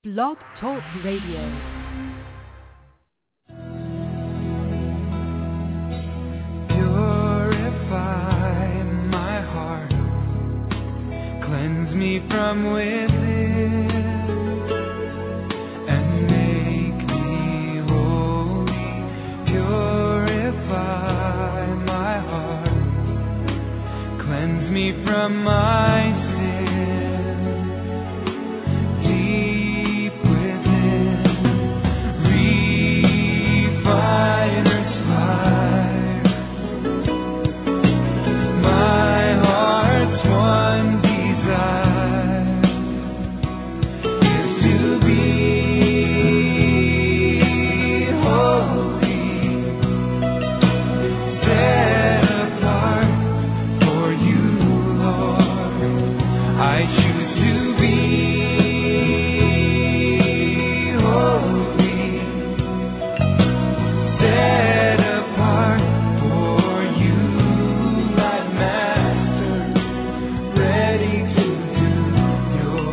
Blog Talk Radio. Purify my heart, cleanse me from within, and make me holy. Purify my heart, cleanse me from my sin. Deep within, refiner's fire. My heart's one desire is to be holy, set apart for you, Lord. I choose to be holy set apart for you, my master, ready to do your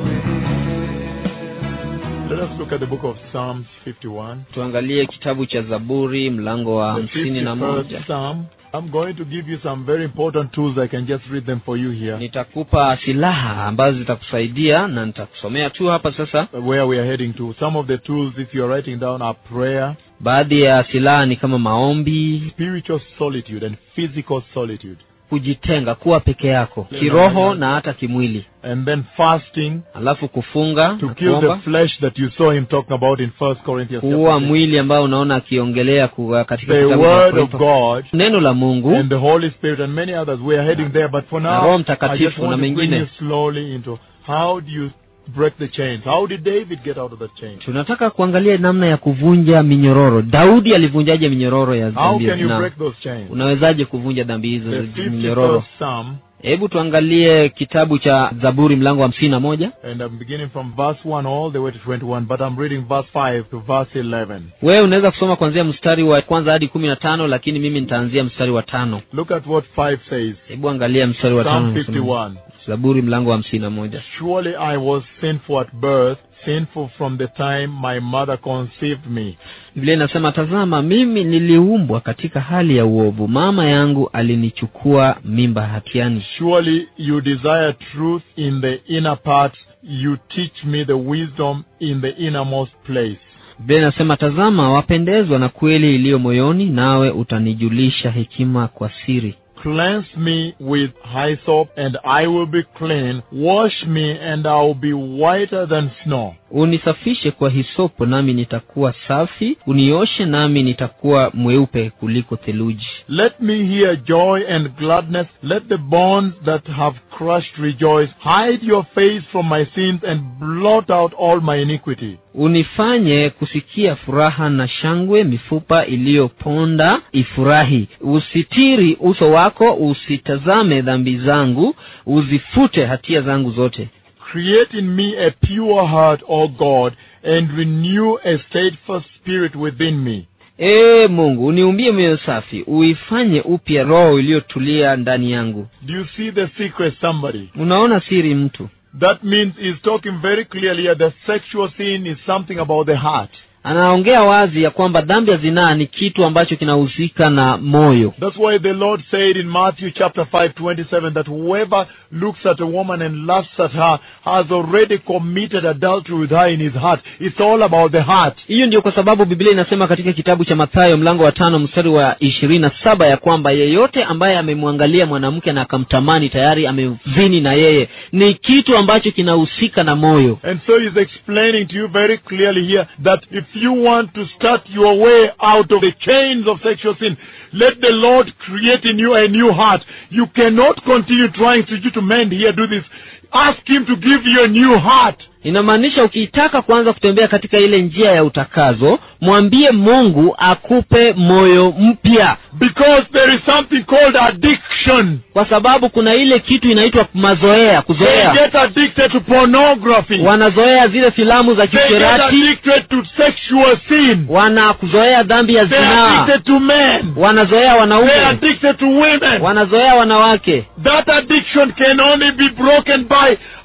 will. Let us look at the book of Psalms 51. tuangalie kitabu cha zaburi mlango wa The hamsini na 51st moja Psalm. I'm going to give you some very important tools. I can just read them for you here. nitakupa silaha ambazo zitakusaidia na nitakusomea tu hapa sasa Where we are heading to. Some of the tools, if you're writing down, are prayer, baadhi ya silaha ni kama maombi spiritual solitude, and physical solitude. kujitenga kuwa peke yako kiroho na hata kimwili And then fasting alafu kufunga to na kill the kuomba flesh that you saw him talking about in First Corinthians. kuua chapter six. mwili ambao unaona akiongelea kuwa katika The kitabu cha word of Wakorintho. God neno la mungu and the Holy Spirit and many others. We are heading there, but for Na now, Roho I just Mtakatifu want na to bring mengine. you slowly into how do you break the chains? How did David get out of the chains? tunataka kuangalia namna ya kuvunja minyororo daudi alivunjaje minyororo ya How dhambi can you na break those chains? unawezaje kuvunja dhambi hizo The za minyororo 51st Psalm, hebu tuangalie kitabu cha zaburi mlango wa hamsini na moja and I'm beginning from verse 1 all the way to 21, but I'm reading verse 5 to verse 11. wewe unaweza kusoma kuanzia mstari wa kwanza hadi kumi na tano lakini mimi nitaanzia mstari wa tano Look at what 5 says. hebu angalia mstari wa Psalm tano 51. zaburi mlango wa hamsini na moja Surely I was sinful at birth, sinful from the time my mother conceived me. biblia inasema tazama mimi niliumbwa katika hali ya uovu mama yangu alinichukua mimba hatiani Surely you desire truth in the inner parts. You teach me the wisdom in the innermost place. biblia inasema tazama wapendezwa na kweli iliyo moyoni nawe utanijulisha hekima kwa siri Cleanse me with hyssop, and I will be clean. Wash me, and I will be whiter than snow. unisafishe kwa hisopo nami nitakuwa safi unioshe nami nitakuwa mweupe kuliko theluji Let me hear joy and gladness. Let the bones that have crushed rejoice. Hide your face from my sins and blot out all my iniquity. unifanye kusikia furaha na shangwe mifupa iliyoponda ifurahi usitiri uso wako usitazame dhambi zangu uzifute hatia zangu zote Create in me a pure heart, O God, and renew a steadfast spirit within me. ee mungu uniumbie moyo safi uifanye upya roho iliyotulia ndani yangu Do you see the secret, somebody? unaona siri mtu That means he's talking very clearly here. The sexual sin is something about the heart. anaongea wazi ya kwamba dhambi ya zinaa ni kitu ambacho kinahusika na moyo That's why the Lord said in Matthew chapter 5, 27, that whoever looks at a woman and lusts at her has already committed adultery with her in his heart. It's all about the heart. hiyo ndio kwa sababu biblia inasema katika kitabu cha mathayo mlango wa tano mstari wa ishirini na saba ya kwamba yeyote ambaye amemwangalia mwanamke na akamtamani tayari amezini na yeye ni kitu ambacho kinahusika na moyo And so he's explaining to you very clearly here that if you want to start your way out of the chains of sexual sin, let the Lord create in you a new heart. You cannot continue trying to, to mend here, do this. Ask him to give you a new heart. inamaanisha ukitaka kuanza kutembea katika ile njia ya utakazo mwambie mungu akupe moyo mpya Because there is something called addiction. kwa sababu kuna ile kitu inaitwa mazoea They kuzoea get addicted to pornography. wanazoea zile filamu za They get kisherati addicted to sexual sin. wanakuzoea dhambi ya They're zinaa addicted to men. wanazoea They're wanaume addicted to women. wanazoea wanawake That addiction can only be broken by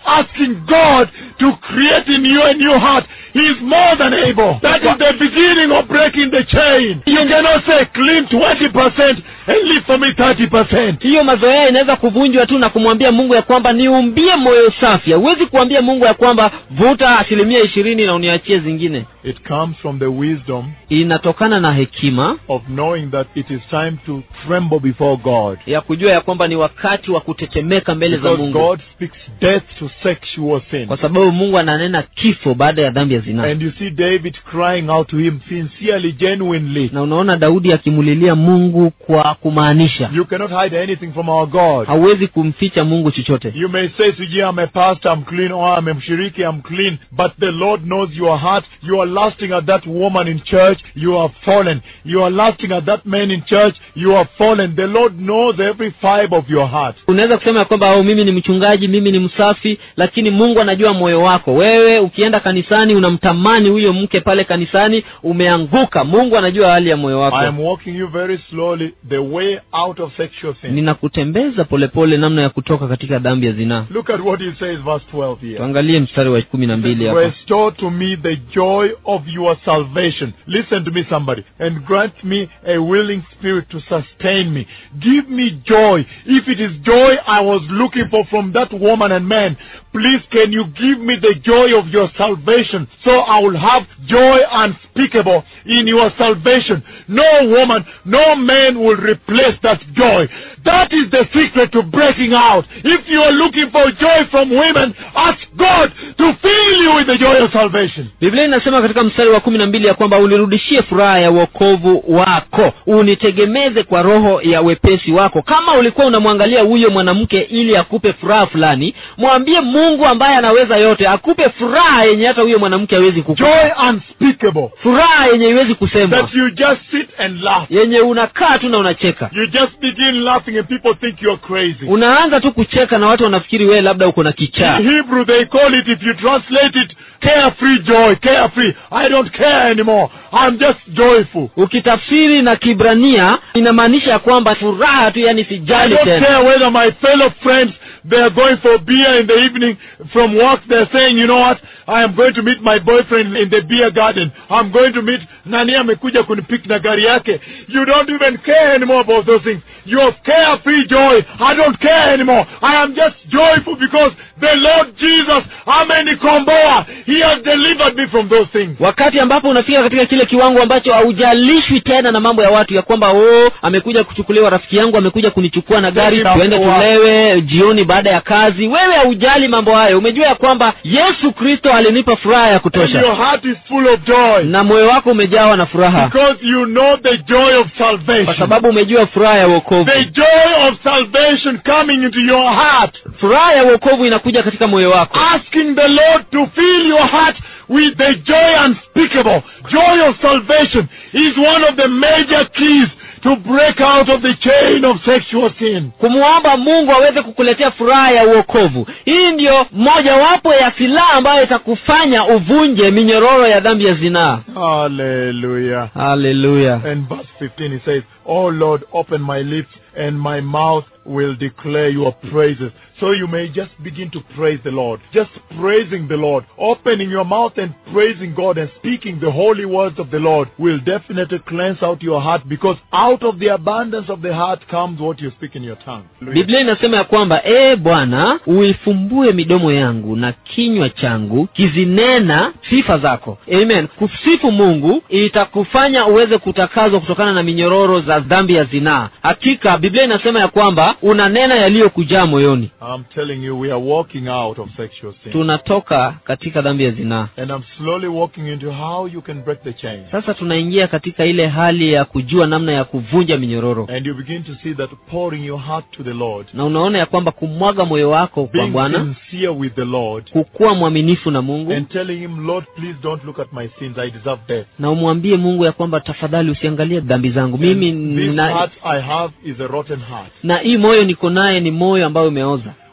asking God to create in you a new heart, He is more than able. That is the beginning of breaking the chain. You cannot say clean 20% and leave for me 30%. hiyo mazoea inaweza kuvunjwa tu na kumwambia mungu ya kwamba niumbie moyo safi huwezi kuambia mungu ya kwamba vuta asilimia ishirini na uniachie zingine It comes from the wisdom inatokana na hekima of knowing that it is time to tremble before God. ya kujua ya kwamba ni wakati wa kutetemeka mbele za Because mungu God speaks death to sexual sin. kwa sababu mungu ananena kifo baada ya dhambi ya zinaa And you see David crying out to him sincerely, genuinely. na unaona daudi akimulilia mungu kwa kumaanisha You cannot hide anything from our God. hauwezi kumficha mungu chochote You may say, Siji, I'm a pastor, I'm clean, or I'm a mshiriki, I'm clean. But the Lord knows your heart. You are lusting at that woman in church, you are fallen. You are lusting at that man in church, you are fallen. The Lord knows every fiber of your heart. unaweza kusema ya kwamba "Oh, mimi ni mchungaji mimi ni msafi lakini mungu anajua moyo wako wewe ukienda kanisani unamtamani huyo mke pale kanisani umeanguka mungu anajua hali ya moyo I wako am walking you very slowly the way out of sexual sin. ninakutembeza polepole namna ya kutoka katika dhambi ya zinaa Look at what he says, verse 12 here. tuangalie mstari wa kumi na mbili hapa Restore to me the joy of your salvation. Listen to me, somebody, and grant me a willing spirit to sustain me. Give me joy. If it is joy I was looking for from that woman and man, please can you give me the joy of your salvation so I will have joy unspeakable in your salvation. No woman, no man will replace that joy. That is the secret to breaking out. If you are looking for joy from women, ask God to fill you with the joy of salvation. biblia inasema katika mstari wa kumi na mbili ya kwamba unirudishie furaha ya uokovu wako unitegemeze kwa roho ya wepesi wako kama ulikuwa unamwangalia huyo mwanamke ili akupe furaha fulani mwambie mungu ambaye anaweza yote akupe furaha yenye hata huyo mwanamke hawezi kukupa Joy unspeakable. furaha yenye iwezi kusema That you just sit and laugh. yenye unakaa tu na unacheka You just begin laughing and people think you're crazy. unaanza tu kucheka na watu wanafikiri wewe labda uko na kichaa In Hebrew they call it, if you translate it, carefree joy, carefree. I don't care anymore. I'm just joyful. ukitafsiri na kibrania inamaanisha ya kwamba furaha tu yani I sijali don't tena care whether my fellow friends they are going for beer in the evening from work. They're saying, you know what? I am going to meet my boyfriend in the beer garden. I'm going to meet nani amekuja kunipik na gari yake. You don't even care anymore about those things. You have carefree joy. I don't care anymore. I am just joyful because the Lord Jesus, amenikomboa. He has delivered me from those things. wakati ambapo unafika katika kile kiwango ambacho haujalishwi tena na mambo ya watu ya kwamba oh amekuja kuchukuliwa rafiki yangu amekuja kunichukua na gari Thank you, tuende Lord. tulewe jioni baada ya kazi wewe haujali mambo hayo umejua ya kwamba yesu kristo alinipa furaha ya And kutosha your heart is full of joy. na moyo wako umejawa na furaha Because you know the joy of kwa salvation. sababu umejua furaha ya uokovu The joy of salvation coming into your heart. furaha ya uokovu inakuja katika moyo wako Asking the Lord to fill your heart with the joy unspeakable. Joy of salvation is one of the major keys to break out of the chain of sexual sin. kumwomba mungu aweze kukuletea furaha ya uokovu hii ndiyo mojawapo ya silaha ambayo itakufanya uvunje minyororo ya dhambi ya zinaa Hallelujah. haleluya And verse 15 he says, Oh Lord, open my lips and my mouth will declare your praises. So you may just begin to praise the Lord. Just praising the Lord. Opening your mouth and praising God and speaking the holy words of the Lord will definitely cleanse out your heart because out of the abundance of the heart comes what you speak in your tongue. biblia inasema ya kwamba ee bwana uifumbue midomo yangu na kinywa changu kizinena sifa zako amen kusifu mungu itakufanya uweze kutakazwa kutokana na minyororo za dhambi ya zinaa hakika biblia inasema ya kwamba unanena yaliyokujaa moyoni I'm telling you, we are walking out of sexual sin. tunatoka katika dhambi ya zinaa And I'm slowly walking into how you can break the chain. sasa tunaingia katika ile hali ya kujua namna ya kuvunja minyororo And you begin to see that pouring your heart to the Lord, na unaona ya kwamba kumwaga moyo wako kwa being bwana sincere with the Lord, kukuwa mwaminifu na mungu and telling Him, Lord, please don't look at my sins. I deserve death. na umwambie mungu ya kwamba tafadhali usiangalie dhambi zangu mimi And this na, heart I have is a rotten heart. na hii moyo niko naye ni moyo ambayo umeoza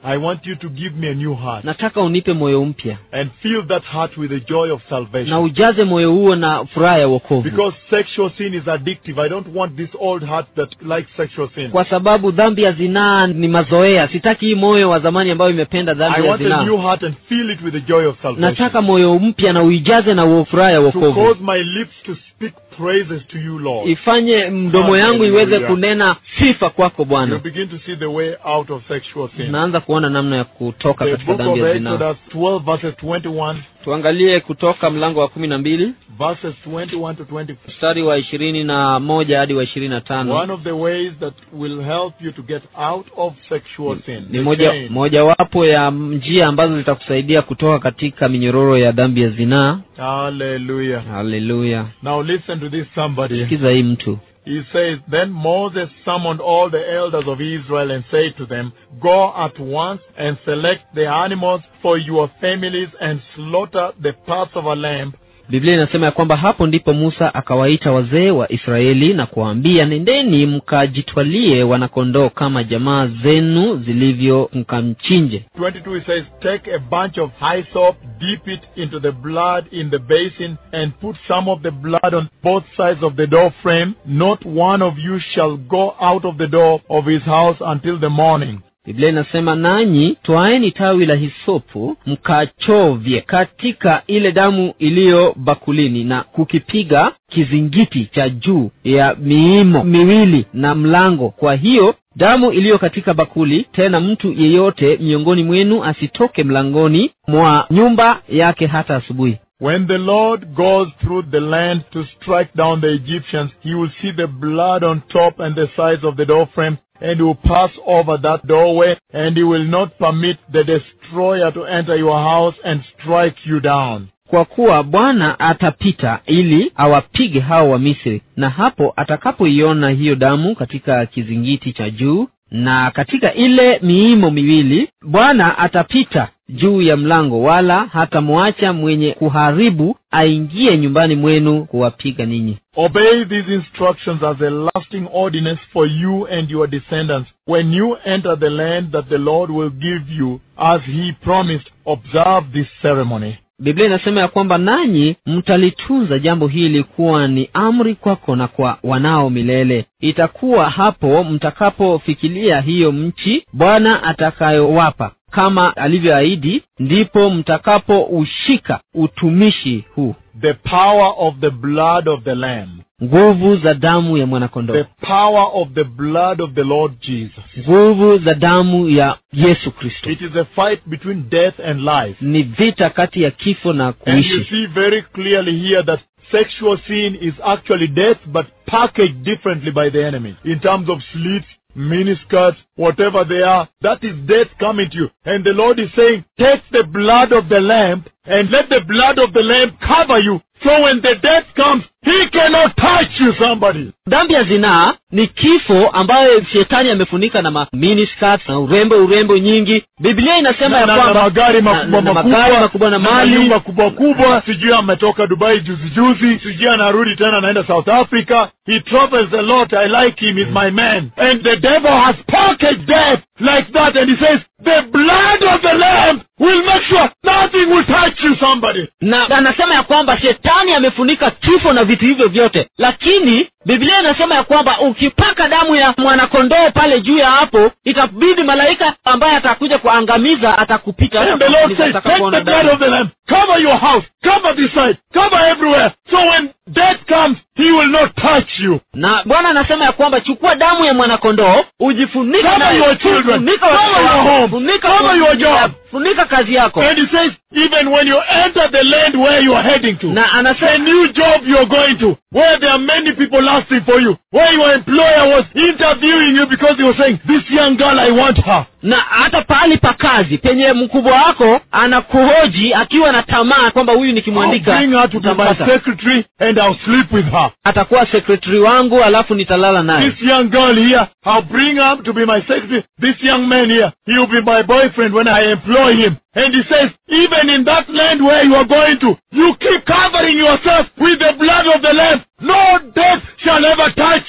I want you to give me a new heart nataka unipe moyo mpya and fill that heart with the joy of na salvation. ujaze moyo huo na furaha ya wokovu Because sexual sin is addictive. I don't want this old heart that likes sexual sin. kwa sababu dhambi ya zinaa ni mazoea sitaki hii moyo wa zamani ambayo imependa I dhambi ya want a new zinaa heart and fill it with the joy of salvation. nataka moyo mpya na uijaze na uo- furaha ya To wokovu cause my lips to speak praises to you, Lord. ifanye mdomo yangu iweze Hallelujah. kunena sifa kwako You bwana begin to see the way out of sexual sin. naanza kuona namna ya kutoka The katika book of dhambi ya zinaa Exodus 12 verses 21, tuangalie kutoka mlango wa kumi na mbili verses 21 to 24. mstari wa ishirini na moja hadi wa ishirini na tano One of the ways that will help you to get out of sexual sin. ni the moja chain. mojawapo ya njia ambazo zitakusaidia kutoka katika minyororo ya dhambi ya zinaa Hallelujah. haleluya Now listen to this somebody. sikiza hii mtu He says, Then Moses summoned all the elders of Israel and said to them, Go at once and select the animals for your families and slaughter the parts of a lamb biblia inasema ya kwamba hapo ndipo musa akawaita wazee wa israeli na kuwaambia nendeni mkajitwalie wanakondoo kama jamaa zenu zilivyo mkamchinje 22 it says, Take a bunch of hyssop, dip it into the blood in the basin, and put some of the blood on both sides of the door frame. Not one of you shall go out of the door of his house until the morning. biblia inasema nanyi twaeni tawi la hisopu mkachovye katika ile damu iliyo bakulini na kukipiga kizingiti cha juu ya miimo miwili na mlango kwa hiyo damu iliyo katika bakuli tena mtu yeyote miongoni mwenu asitoke mlangoni mwa nyumba yake hata asubuhi When the Lord goes through the land to strike down the Egyptians, he will see the blood on top and the sides of the door frame, and he will pass over that doorway, and he will not permit the destroyer to enter your house and strike you down. kwa kuwa bwana atapita ili awapige hao wa misri na hapo atakapoiona hiyo damu katika kizingiti cha juu na katika ile miimo miwili bwana atapita juu ya mlango wala hatamwacha mwenye kuharibu aingie nyumbani mwenu kuwapiga ninyi Obey these instructions as a lasting ordinance for you and your descendants. When you enter the land that the Lord will give you, as he promised, observe this ceremony. biblia inasema ya kwamba nanyi mtalitunza jambo hili kuwa ni amri kwako na kwa wanao milele itakuwa hapo mtakapofikilia hiyo mchi bwana atakayowapa kama alivyoahidi ndipo mtakapoushika utumishi huu The power of the blood of the Lamb. nguvu za damu ya mwanakondoo The power of the blood of the Lord Jesus. nguvu za damu ya yesu kristo It is a fight between death and life. ni vita kati ya kifo na And you kuishi see very clearly here that sexual sin is actually death but packaged differently by the enemy in terms of slits, miniskirts, whatever they are. That is death coming to you. And the Lord is saying, take the blood of the lamb and let the blood of the lamb cover you. So when the death comes, he cannot touch you, somebody. dhambi ya zinaa ni kifo ambayo shetani amefunika na ma miniskirts na urembo urembo nyingi biblia inasema na, ya na, na kwamba magari na- makubwa na- na makubwa magari makubwa na mali nyumba kubwa kubwa sijui ametoka dubai juzi juzi sijui anarudi tena anaenda south africa he travels a lot i like him he's my man and the devil has packaged death like that and he says the blood of the lamb will make sure nothing will touch you somebody na anasema ya kwamba shetani amefunika kifo na vitu hivyo vyote lakini biblia inasema ya kwamba ukipaka damu ya mwanakondoo pale juu ya hapo itabidi malaika ambaye atakuja kuangamiza atakupita and the lord says take the blood of the lamb cover your house cover this side cover everywhere so when death comes he will not touch you na bwana anasema ya kwamba chukua damu ya mwanakondoo ujifunike Cover nayo. your children. Funika Cover watoto your wako. home. Funika Cover familia your job. yako. funika kazi yako and he says even when you enter the land where you are heading to na a anasema new job you're going to, where there are many people asking for you, where your employer was interviewing you because he was saying, this young girl, I want her. na hata pahali pa kazi penye mkubwa wako anakuhoji akiwa na tamaa kwamba huyu I'll nikimwandika bring her to be my nitampata. secretary and I'll sleep with her. atakuwa sekretari wangu alafu nitalala naye This young girl here, I'll bring her to be my secretary. This young man here, he'll be my boyfriend when I employ him. And he says, even in that land where you are going to, you keep covering yourself with the blood of the Lamb. No death shall ever touch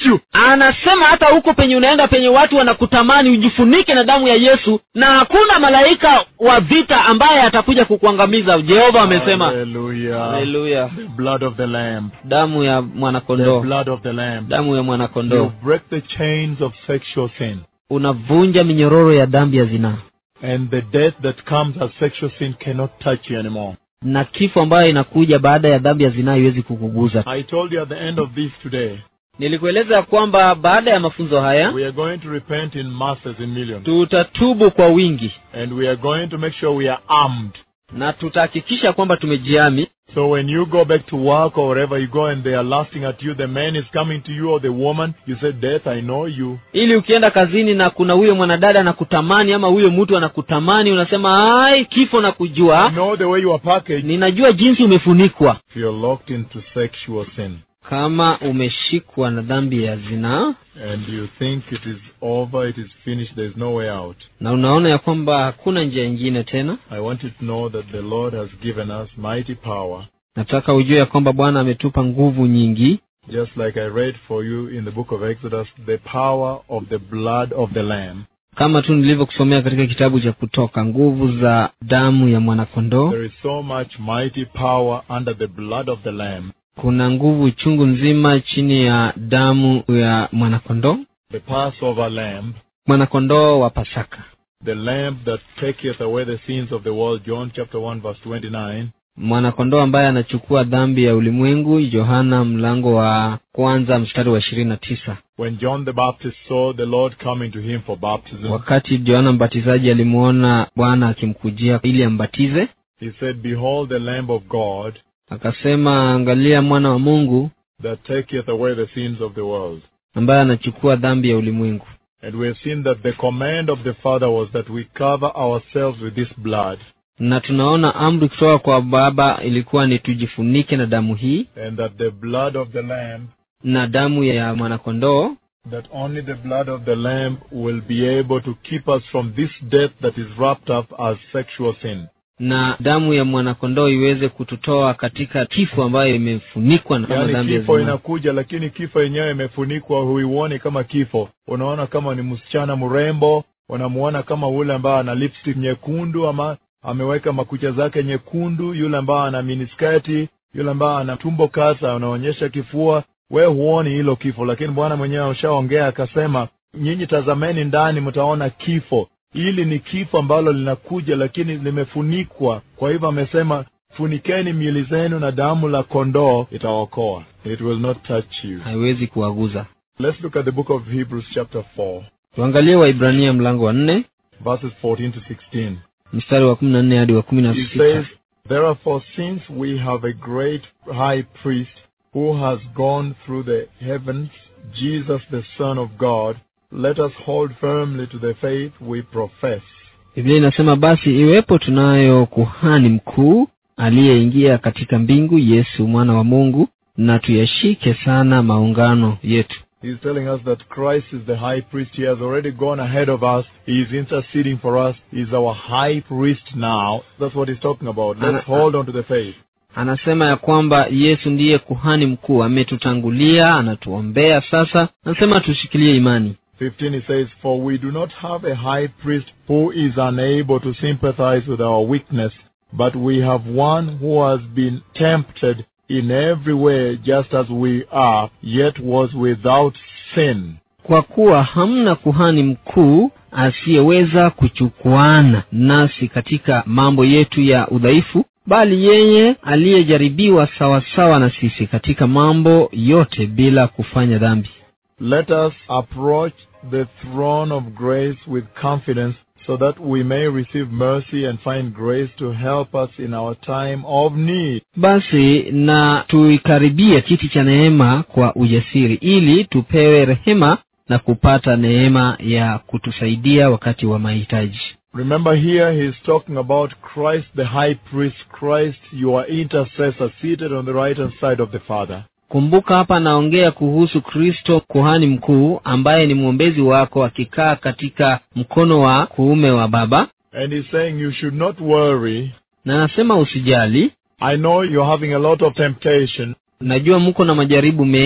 you. anasema hata huko penye unaenda penye watu wanakutamani ujifunike na damu ya yesu na hakuna malaika wa vita ambaye atakuja kukuangamiza jehova amesema Hallelujah. haleluya The blood of the Lamb. damu ya The mwanakondoo blood of the Lamb. damu ya You mwanakondoo break the chains of sexual sin. unavunja minyororo ya dhambi ya zinaa And the death that comes as sexual sin cannot touch you anymore. na kifo ambayo inakuja baada ya dhambi ya zinaa haiwezi kukuguza I told you at the end of this today, nilikueleza kwamba baada ya mafunzo haya we are going to repent in masses, in millions. tutatubu kwa wingi And we are going to make sure we are armed. na tutahakikisha kwamba tumejiami So when you go back to work or wherever you go and they are lasting at you, the man is coming to you or the woman, you say, Death, I know you. ili ukienda kazini na kuna huyo mwanadada anakutamani ama huyo mtu anakutamani unasema ai kifo na I kujua know the way you are packaged. ninajua jinsi umefunikwa If you're locked into sexual sin kama umeshikwa na dhambi ya zinaa and you think it is over, it is finished, there is no way out. na unaona ya kwamba hakuna njia ingine tena I want you to know that the Lord has given us mighty power, nataka ujue ya kwamba bwana ametupa nguvu nyingi just like I read for you in the book of Exodus, the power of the blood of the Lamb. kama tu nilivyokusomea katika kitabu cha kutoka nguvu za damu ya mwanakondoo There is so much mighty power under the blood of the Lamb. kuna nguvu chungu nzima chini ya damu ya mwanakondoo The Passover lamb, mwanakondoo wa pasaka the lamb that taketh away the sins of the world, John chapter 1 verse 29. mwanakondoo ambaye anachukua dhambi ya ulimwengu yohana mlango wa kwanza mstari wa ishirini na tisa When John the Baptist saw the Lord coming to him for baptism, wakati yohana mbatizaji alimwona bwana akimkujia ili ambatize he said, Behold the Lamb of God akasema angalia mwana wa mungu that taketh away the sins of the world. ambaye anachukua dhambi ya ulimwengu And we have seen that the command of the Father was that we cover ourselves with this blood, na tunaona amri kutoka kwa baba ilikuwa ni tujifunike na damu hii and that the blood of the Lamb, na damu ya mwanakondoo that only the blood of the Lamb will be able to keep us from this death that is wrapped up as sexual sin. na damu ya mwanakondoo iweze kututoa katika kifo ambayo imefunikwa na kama yaani dhambi ya kifo zinaa. inakuja lakini kifo yenyewe imefunikwa huioni kama kifo unaona kama ni msichana mrembo unamuona kama ule ambaye ana lipstick nyekundu ama ameweka makucha zake nyekundu yule ambaye ana miniskati yule ambaye ana tumbo kasa anaonyesha kifua we huoni hilo kifo lakini bwana mwenyewe ushaongea akasema nyinyi tazameni ndani mtaona kifo hili ni kifo ambalo linakuja lakini limefunikwa kwa hivyo amesema funikeni miili zenu na damu la kondoo itaokoa it will not touch you haiwezi kuwaguza let's look at the book of hebrews chapter 4 tuangalie waibrania mlango wa nne verses 14 to 16 mstari wa kumi na nne hadi wa kumi na It sita says, Therefore, since we have a great high priest who has gone through the heavens, Jesus the Son of God, let us hold firmly to the faith we profess. biblia inasema basi iwepo tunayo kuhani mkuu aliyeingia katika mbingu yesu mwana wa mungu na tuyashike sana maungano yetu He's telling us that Christ is the high priest. He has already gone ahead of us. He is interceding for us. He's our high priest now. That's what he's talking about. Let's hold on to the faith. anasema ya kwamba yesu ndiye kuhani mkuu ametutangulia anatuombea sasa anasema tushikilie imani 15 it says, For we do not have a high priest who is unable to sympathize with our weakness, but we have one who has been tempted in every way just as we are, yet was without sin. kwa kuwa hamna kuhani mkuu asiyeweza kuchukuana nasi katika mambo yetu ya udhaifu bali yeye aliyejaribiwa sawasawa na sisi katika mambo yote bila kufanya dhambi Let us approach the throne of grace with confidence so that we may receive mercy and find grace to help us in our time of need. basi na tuikaribie kiti cha neema kwa ujasiri ili tupewe rehema na kupata neema ya kutusaidia wakati wa mahitaji Remember here he is talking about Christ the high priest, Christ your intercessor seated on the right hand side of the Father. kumbuka hapa anaongea kuhusu kristo kuhani mkuu ambaye ni mwombezi wako akikaa katika mkono wa kuume wa baba And he's saying you should not worry. na anasema usijali I know you're having a lot of temptation, najua mko na majaribu mengi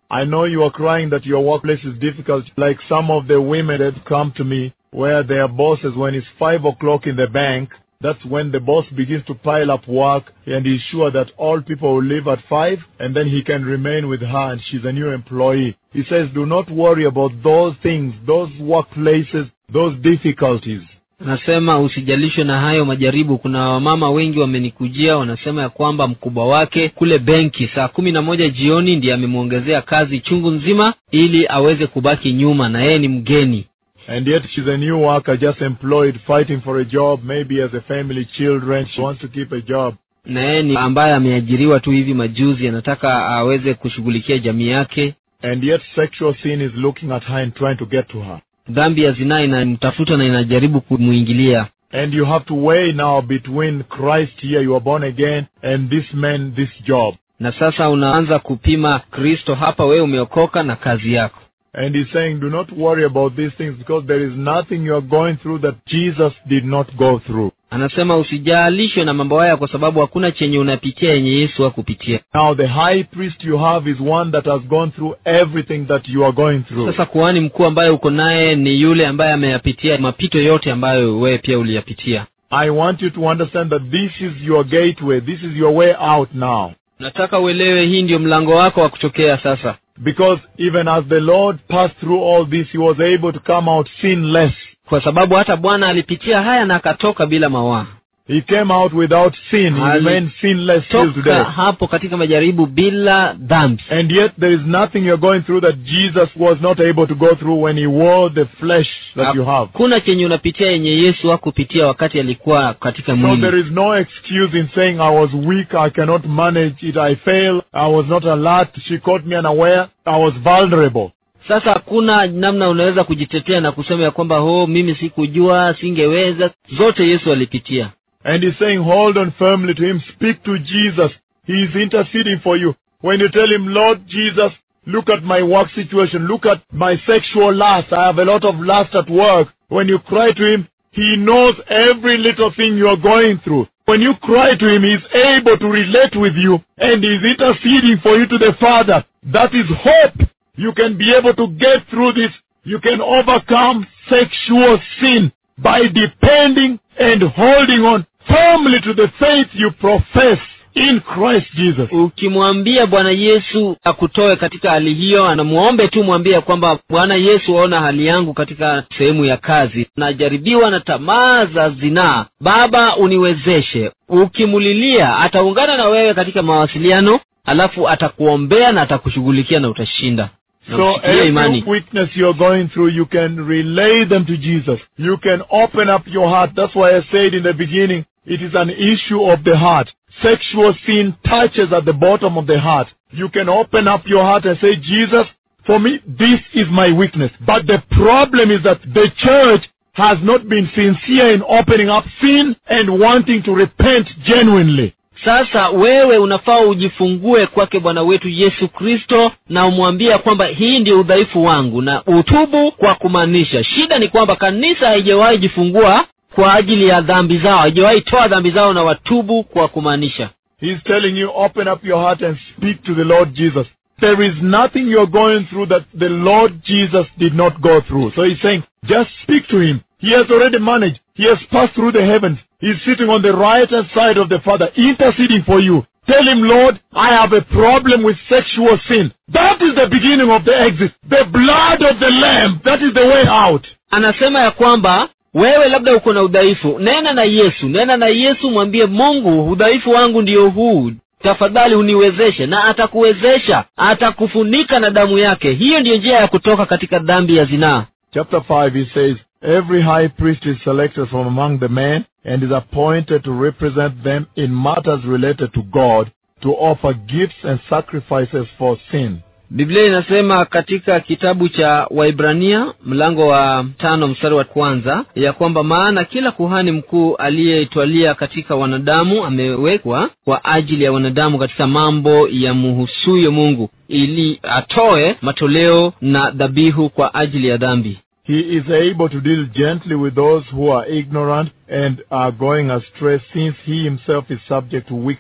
I know you are crying that your workplace is difficult, like some of the women that come to me, where their bosses, when it's five o'clock in the bank, that's when the boss begins to pile up work and he's sure that all people will leave at five and then he can remain with her and she's a new employee. He says, do not worry about those things, those workplaces, those difficulties. nasema usijalishwe na hayo majaribu kuna wamama wengi wamenikujia wanasema ya kwamba mkubwa wake kule benki saa kumi na moja jioni ndiye amemwongezea kazi chungu nzima ili aweze kubaki nyuma na yeye ni mgeni And yet she's a new worker, just employed, fighting for a job, maybe as a family, children. She wants to keep a job. na yeye ni ambaye ameajiriwa tu hivi majuzi anataka aweze kushughulikia jamii yake And yet sexual sin is looking at her and trying to get to her. dhambi ya zinaa inamtafuta na inajaribu kumwingilia And you have to weigh now between Christ here, you are born again, and this man, this job. na sasa unaanza kupima kristo hapa wewe umeokoka na kazi yako And he's saying, do not worry about these things because there is nothing you are going through that Jesus did not go through. anasema usijalishwe na mambo haya kwa sababu hakuna chenye unapitia yenye yesu hakupitia Now the high priest you have is one that has gone through everything that you are going through. sasa kuhani mkuu ambaye uko naye ni yule ambaye ameyapitia mapito yote ambayo wewe pia uliyapitia I want you to understand that this is your gateway. This is your way out now. nataka uelewe hii ndio mlango wako wa kutokea sasa Because even as the Lord passed through all this, he was able to come out sinless. kwa sababu hata bwana alipitia haya na akatoka bila mawaa He came out without sin. He Ali- remained sinless till toka today. hapo katika majaribu bila dhambi And yet there is nothing you're going through that Jesus was not able to go through when he wore the flesh that you have. hakuna chenye unapitia yenye yesu hakupitia wakati alikuwa katika So there mwili is no excuse in saying I was weak, I cannot manage it, I failed, I was not alert, she caught me unaware, I was vulnerable. sasa hakuna namna unaweza kujitetea na kusema ya kwamba ho mimi sikujua singeweza zote yesu alipitia And he's saying, hold on firmly to him, speak to Jesus. He is interceding for you. When you tell him, Lord Jesus, look at my work situation, look at my sexual lust, I have a lot of lust at work. When you cry to him, he knows every little thing you are going through. When you cry to him, he's able to relate with you and he's interceding for you to the Father. That is hope. You can be able to get through this. You can overcome sexual sin by depending and holding on firmly to the faith you profess in Christ Jesus. ukimwambia bwana yesu akutoe katika hali hiyo anamuombe tu mwambie ya kwamba bwana yesu aona hali yangu katika sehemu ya kazi najaribiwa na tamaa za zinaa baba uniwezeshe ukimulilia ataungana na wewe katika mawasiliano alafu atakuombea na atakushughulikia na utashinda na So ushikilie every imani weakness you're going through, you can relay them to Jesus. You can open up your heart. That's why I said in the beginning, it is an issue of the heart. Sexual sin touches at the bottom of the heart. You can open up your heart and say, Jesus, for me, this is my weakness. But the problem is that the church has not been sincere in opening up sin and wanting to repent genuinely. sasa wewe unafaa ujifungue kwake bwana wetu yesu kristo na umwambie ya kwamba hii ndio udhaifu wangu na utubu kwa kumaanisha shida ni kwamba kanisa haijawahi jifungua kwa ajili ya dhambi zao haijawahi toa dhambi zao na watubu kwa kumaanisha He's telling you, open up your heart and speak to the Lord Jesus. There is nothing you're going through that the Lord Jesus did not go through. So he's saying, just speak to him. He has already managed. He has passed through the heavens. He's sitting on the right hand side of the Father, interceding for you. Tell him, Lord, I have a problem with sexual sin. That is the beginning of the exit. The blood of the Lamb. That is the way out. anasema ya kwamba wewe labda uko na udhaifu nena na yesu nena na yesu mwambie mungu udhaifu wangu ndiyo huu tafadhali uniwezeshe na atakuwezesha atakufunika na damu yake hiyo ndiyo njia ya kutoka katika dhambi ya zinaa Chapter 5, he says, Every high priest is selected from among the men and is appointed to represent them in matters related to God, to offer gifts and sacrifices for sin. biblia inasema katika kitabu cha waibrania mlango wa tano mstari wa kwanza ya kwamba maana kila kuhani mkuu aliyeitwalia katika wanadamu amewekwa kwa ajili ya wanadamu katika mambo ya muhusuyo mungu ili atoe matoleo na dhabihu kwa ajili ya dhambi He is able to deal gently with those who are ignorant and are going astray since he himself is subject to weakness.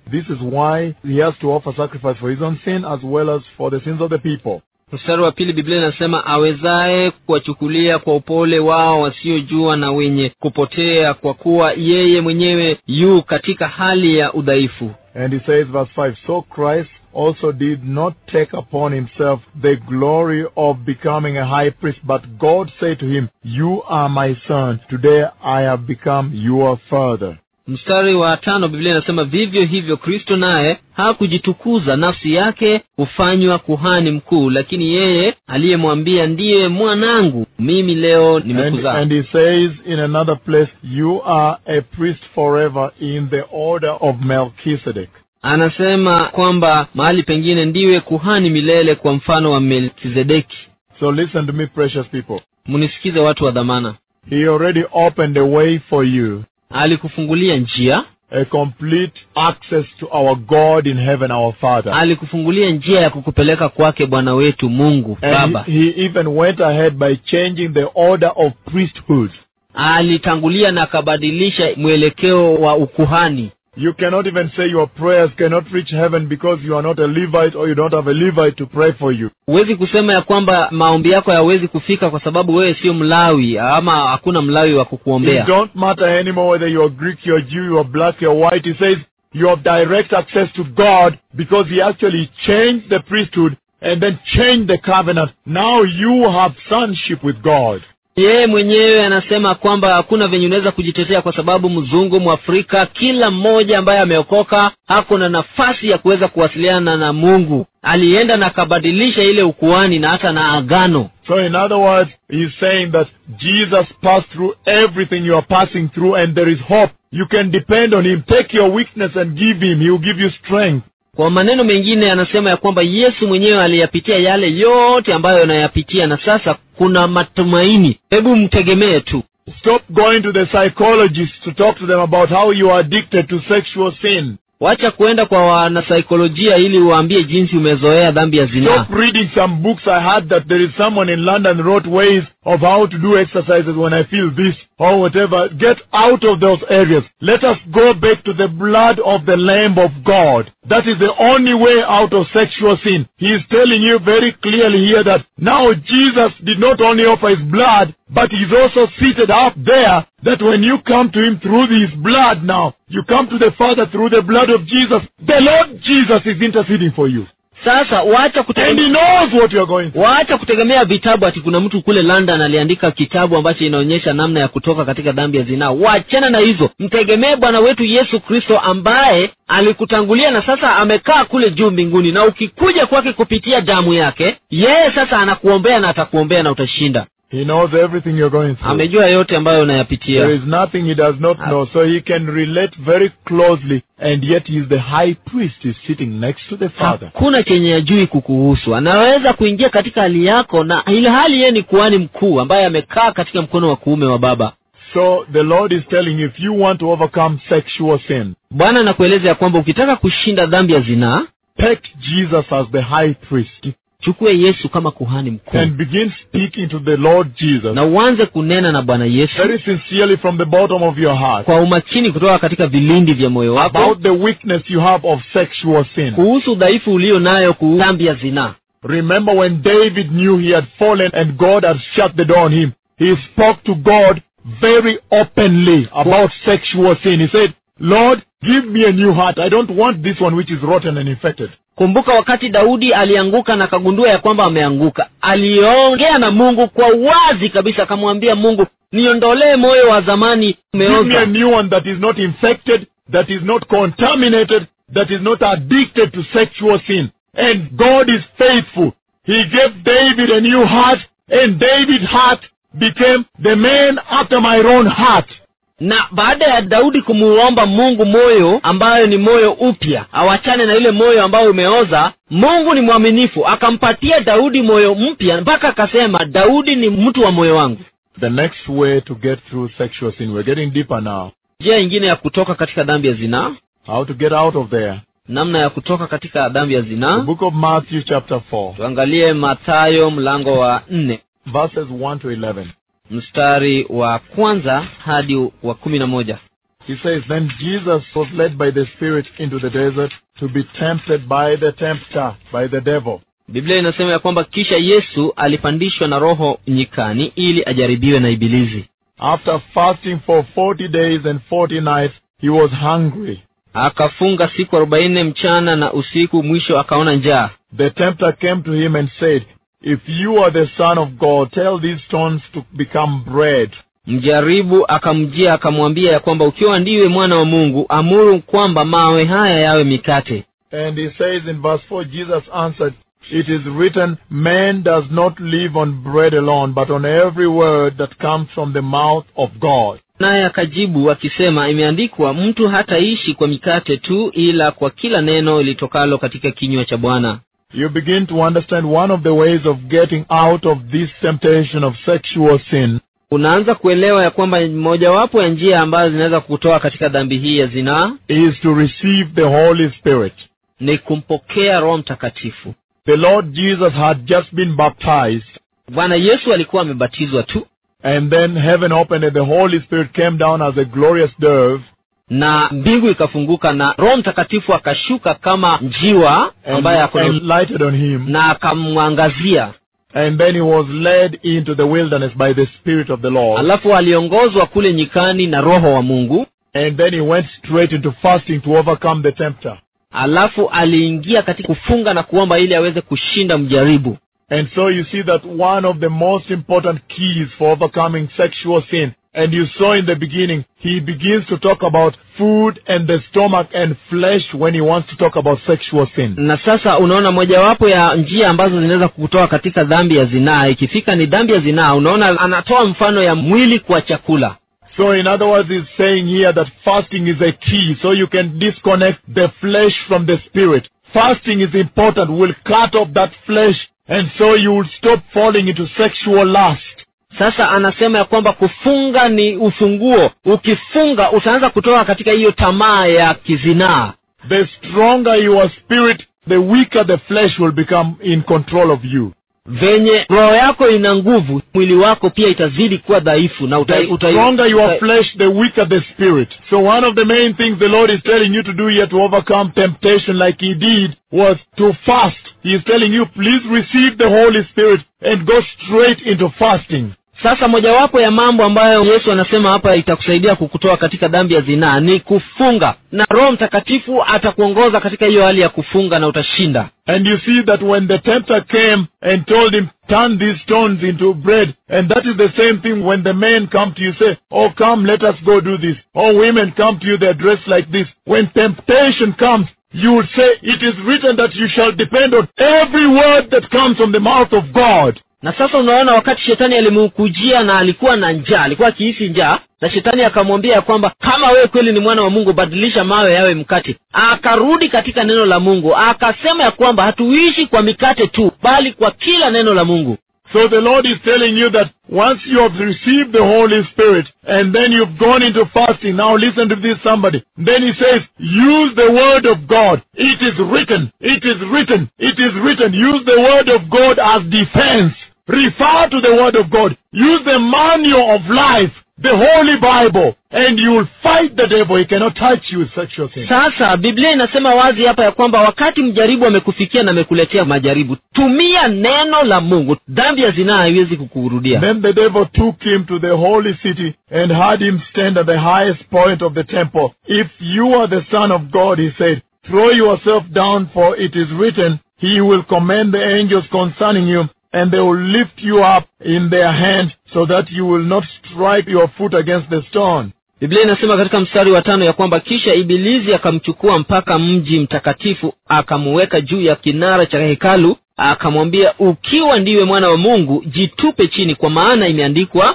This is why he has to offer sacrifice for his own sin as well as for the sins of the people. mstari wa pili biblia inasema awezaye kuwachukulia kwa upole wao wasiojua na wenye kupotea kwa kuwa yeye mwenyewe yu katika hali ya udhaifu And he says, verse 5, So Christ also did not take upon himself the glory of becoming a high priest, but God said to him, You are my son. Today I have become your father. mstari wa tano biblia inasema vivyo hivyo kristo naye hakujitukuza nafsi yake hufanywa kuhani mkuu lakini yeye aliyemwambia ndiye mwanangu mimi leo And, nimekuzaa and he says in another place, You are a priest forever in the order of Melchizedek. anasema kwamba mahali pengine ndiwe kuhani milele kwa mfano wa melkizedeki So listen to me, precious people. mnisikize watu wa dhamana He already opened a way for you, alikufungulia njia a complete access to our God in heaven, our Father. alikufungulia njia ya kukupeleka kwake bwana wetu mungu And baba he, he even went ahead by changing the order of priesthood. alitangulia na akabadilisha mwelekeo wa ukuhani You cannot even say your prayers cannot reach heaven because you are not a Levite or you don't have a Levite to pray for you. huwezi kusema ya kwamba maombi yako hayawezi kufika kwa sababu wewe sio mlawi ama hakuna mlawi wa It kukuombea don't matter anymore whether you are Greek, you are Jew, you are black, you are white. He says you have direct access to God because he actually changed the priesthood and then changed the covenant. Now you have sonship with God. yeye mwenyewe anasema kwamba hakuna venye unaweza kujitetea kwa sababu mzungu mwafrika kila mmoja ambaye ameokoka hako na nafasi ya kuweza kuwasiliana na mungu alienda na akabadilisha ile ukuani na hata na agano So in other words, he's saying that Jesus passed through everything you are passing through and there is hope. You can depend on him. Take your weakness and give him. He will give you strength. kwa maneno mengine anasema ya kwamba yesu mwenyewe aliyapitia yale yote ambayo anayapitia na sasa kuna matumaini hebu mtegemee tu Stop going to the psychologists to talk to them about how you are addicted to sexual sin. wacha kuenda kwa wanasaikolojia ili uwaambie jinsi umezoea dhambi ya zinaa Stop reading some books. I heard that there is someone in London wrote ways of how to do exercises when I feel this or whatever. Get out of those areas. Let us go back to the blood of the Lamb of God. That is the only way out of sexual sin. He is telling you very clearly here that now Jesus did not only offer his blood, but he's also seated up there that when you come to him through his blood now, you come to the Father through the blood of Jesus. The Lord Jesus is interceding for you. sasa wacha And kutegemea, he knows what you are going through. waacha kutegemea vitabu ati kuna mtu kule london aliandika kitabu ambacho inaonyesha namna ya kutoka katika dhambi ya zinaa wachana na hizo mtegemee bwana wetu yesu kristo ambaye alikutangulia na sasa amekaa kule juu mbinguni na ukikuja kwake kupitia damu yake yeye sasa anakuombea na atakuombea na utashinda He knows everything you're going through. amejua yote ambayo There unayapitia is nothing he does not know, so he can relate very closely, and yet he is the high priest. He's sitting next to the Father. hakuna chenye ajui kukuhusu anaweza kuingia katika hali yako na ile hali yeye ni kuhani mkuu ambaye amekaa katika mkono wa kuume wa baba So the Lord is telling you, if you want to overcome sexual sin, bwana anakueleza ya kwamba ukitaka kushinda dhambi ya zinaa take Jesus as the high priest chukue yesu kama kuhani mkuu and begin speaking to the Lord Jesus na uanze kunena na bwana yesu very sincerely from the bottom of your heart kwa umakini kutoka katika vilindi vya moyo wako about the weakness you have of sexual sin. kuhusu udhaifu ulio nayo kuhusu dhambi ya zinaa Remember when David knew he had fallen and God had shut the door on him, he spoke to God very openly about sexual sin. He said, Lord, give me a new heart. I don't want this one which is rotten and infected. kumbuka wakati daudi alianguka na akagundua ya kwamba ameanguka aliongea na mungu kwa wazi kabisa akamwambia mungu niondolee moyo wa zamani Give me a umeoza new one that is not infected, that is not contaminated, that is not addicted to sexual sin. And God is faithful. He gave David a new heart, and David's heart became the man after my own heart. na baada ya daudi kumuomba mungu moyo ambayo ni moyo upya awachane na ile moyo ambayo umeoza mungu ni mwaminifu akampatia daudi moyo mpya mpaka akasema daudi ni mtu wa moyo wangu The next way to get through sexual sin, we're getting deeper now. njia ingine ya kutoka katika dhambi ya zinaa How to get out of there. namna ya kutoka katika dhambi ya The zinaa book of Matthew, chapter 4, tuangalie mathayo mlango wa nne verses 1 to 11. mstari wa kwanza hadi wa kumi na moja He says, Then Jesus was led by the Spirit into the desert to be tempted by the tempter, by the devil. biblia inasema ya kwamba kisha yesu alipandishwa na roho nyikani ili ajaribiwe na ibilizi After fasting for 40 days and 40 nights, he was hungry. akafunga siku arobaini mchana na usiku mwisho akaona njaa The tempter came to him and said, If you are the Son of God, tell these stones to become bread. mjaribu akamjia akamwambia ya kwamba ukiwa ndiwe mwana wa mungu amuru kwamba mawe haya yawe mikate And he says in verse 4, Jesus answered, It is written, Man does not live on bread alone, but on every word that comes from the mouth of God. naye akajibu akisema imeandikwa mtu hataishi kwa mikate tu ila kwa kila neno litokalo katika kinywa cha bwana You begin to understand one of the ways of getting out of this temptation of sexual sin unaanza kuelewa ya kwamba mojawapo ya njia ambazo zinaweza kutoa katika dhambi hii ya zinaa is to receive the Holy Spirit. ni kumpokea roho mtakatifu The Lord Jesus had just been baptized, bwana yesu alikuwa amebatizwa tu and then heaven opened and the Holy Spirit came down as a glorious dove na mbingu ikafunguka na roho mtakatifu akashuka kama njiwa and, ambaye ako and lighted on him. na akamwangazia And then he was led into the wilderness by the Spirit of the Lord. alafu aliongozwa kule nyikani na roho wa mungu And then he went straight into fasting to overcome the tempter. alafu aliingia katika kufunga na kuomba ili aweze kushinda mjaribu And so you see that one of the most important keys for overcoming sexual sin, and you saw in the beginning, he begins to talk about food and the stomach and flesh when he wants to talk about sexual sin. na sasa unaona mojawapo ya njia ambazo zinaweza kukutoa katika dhambi ya zinaa ikifika ni dhambi ya zinaa unaona anatoa mfano ya mwili kwa chakula So in other words, he's saying here that fasting is a key, so you can disconnect the flesh from the spirit. Fasting is important, will cut off that flesh, and so you will stop falling into sexual lust. sasa anasema ya kwamba kufunga ni ufunguo ukifunga utaanza kutoka katika hiyo tamaa ya kizinaa The stronger your spirit, the weaker the flesh will become in control of you. venye roho yako ina nguvu mwili wako pia itazidi kuwa dhaifu na uta, The uta, stronger your uta, flesh, the weaker the spirit. So one of the main things the Lord is telling you to do here to overcome temptation like He did was to fast. He is telling you, please receive the Holy Spirit and go straight into fasting. sasa mojawapo ya mambo ambayo yesu anasema hapa itakusaidia kukutoa katika dhambi ya zinaa ni kufunga na roho mtakatifu atakuongoza katika hiyo hali ya kufunga na utashinda And you see that when the tempter came and told him, turn these stones into bread, and that is the same thing when the men come to you say, oh come, let us go do this. Or women come to you, they're dressed like this. When temptation comes, you will say, it is written that you shall depend on every word that comes from the mouth of God. na sasa unaona wakati shetani alimkujia na alikuwa na njaa alikuwa akihisi njaa na shetani akamwambia ya kwamba kama wewe kweli ni mwana wa mungu badilisha mawe yawe mkate akarudi katika neno la mungu akasema ya kwamba hatuishi kwa mikate tu bali kwa kila neno la mungu So the Lord is telling you that once you have received the Holy Spirit and then you've gone into fasting, now listen to this somebody. Then he says, use the word of God. It is written. It is written. It is written. Use the word of God as defense. Refer to the word of God. Use the manual of life, the Holy Bible, and you will fight the devil. He cannot touch you with sexual sin. sasa biblia inasema wazi hapa ya kwamba wakati mjaribu amekufikia na amekuletea majaribu tumia neno la mungu dhambi ya zinaa haiwezi kukurudia Then the devil took him to the holy city and had him stand at the highest point of the temple. If you are the Son of God, he said, throw yourself down, for it is written, He will command the angels concerning you, and they will lift you up in their hands, so that you will not strike your foot against the stone. biblia inasema katika mstari wa tano ya kwamba kisha ibilizi akamchukua mpaka mji mtakatifu akamuweka juu ya kinara cha hekalu akamwambia ukiwa ndiwe mwana wa mungu jitupe chini kwa maana imeandikwa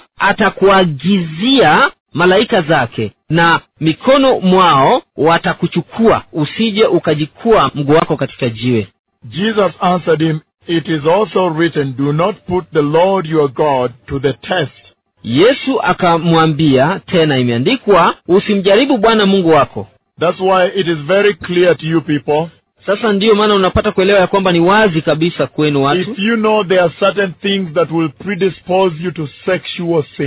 atakuagizia malaika zake na mikono mwao watakuchukua usije ukajikua mguu wako katika jiwe Jesus answered him, It is also written, Do not put the Lord your God to the test. yesu akamwambia tena imeandikwa usimjaribu bwana mungu wako That's why it is very clear to you people. sasa ndiyo maana unapata kuelewa ya kwamba ni wazi kabisa kwenu watu If you know there are certain things that will predispose you to sexual sin,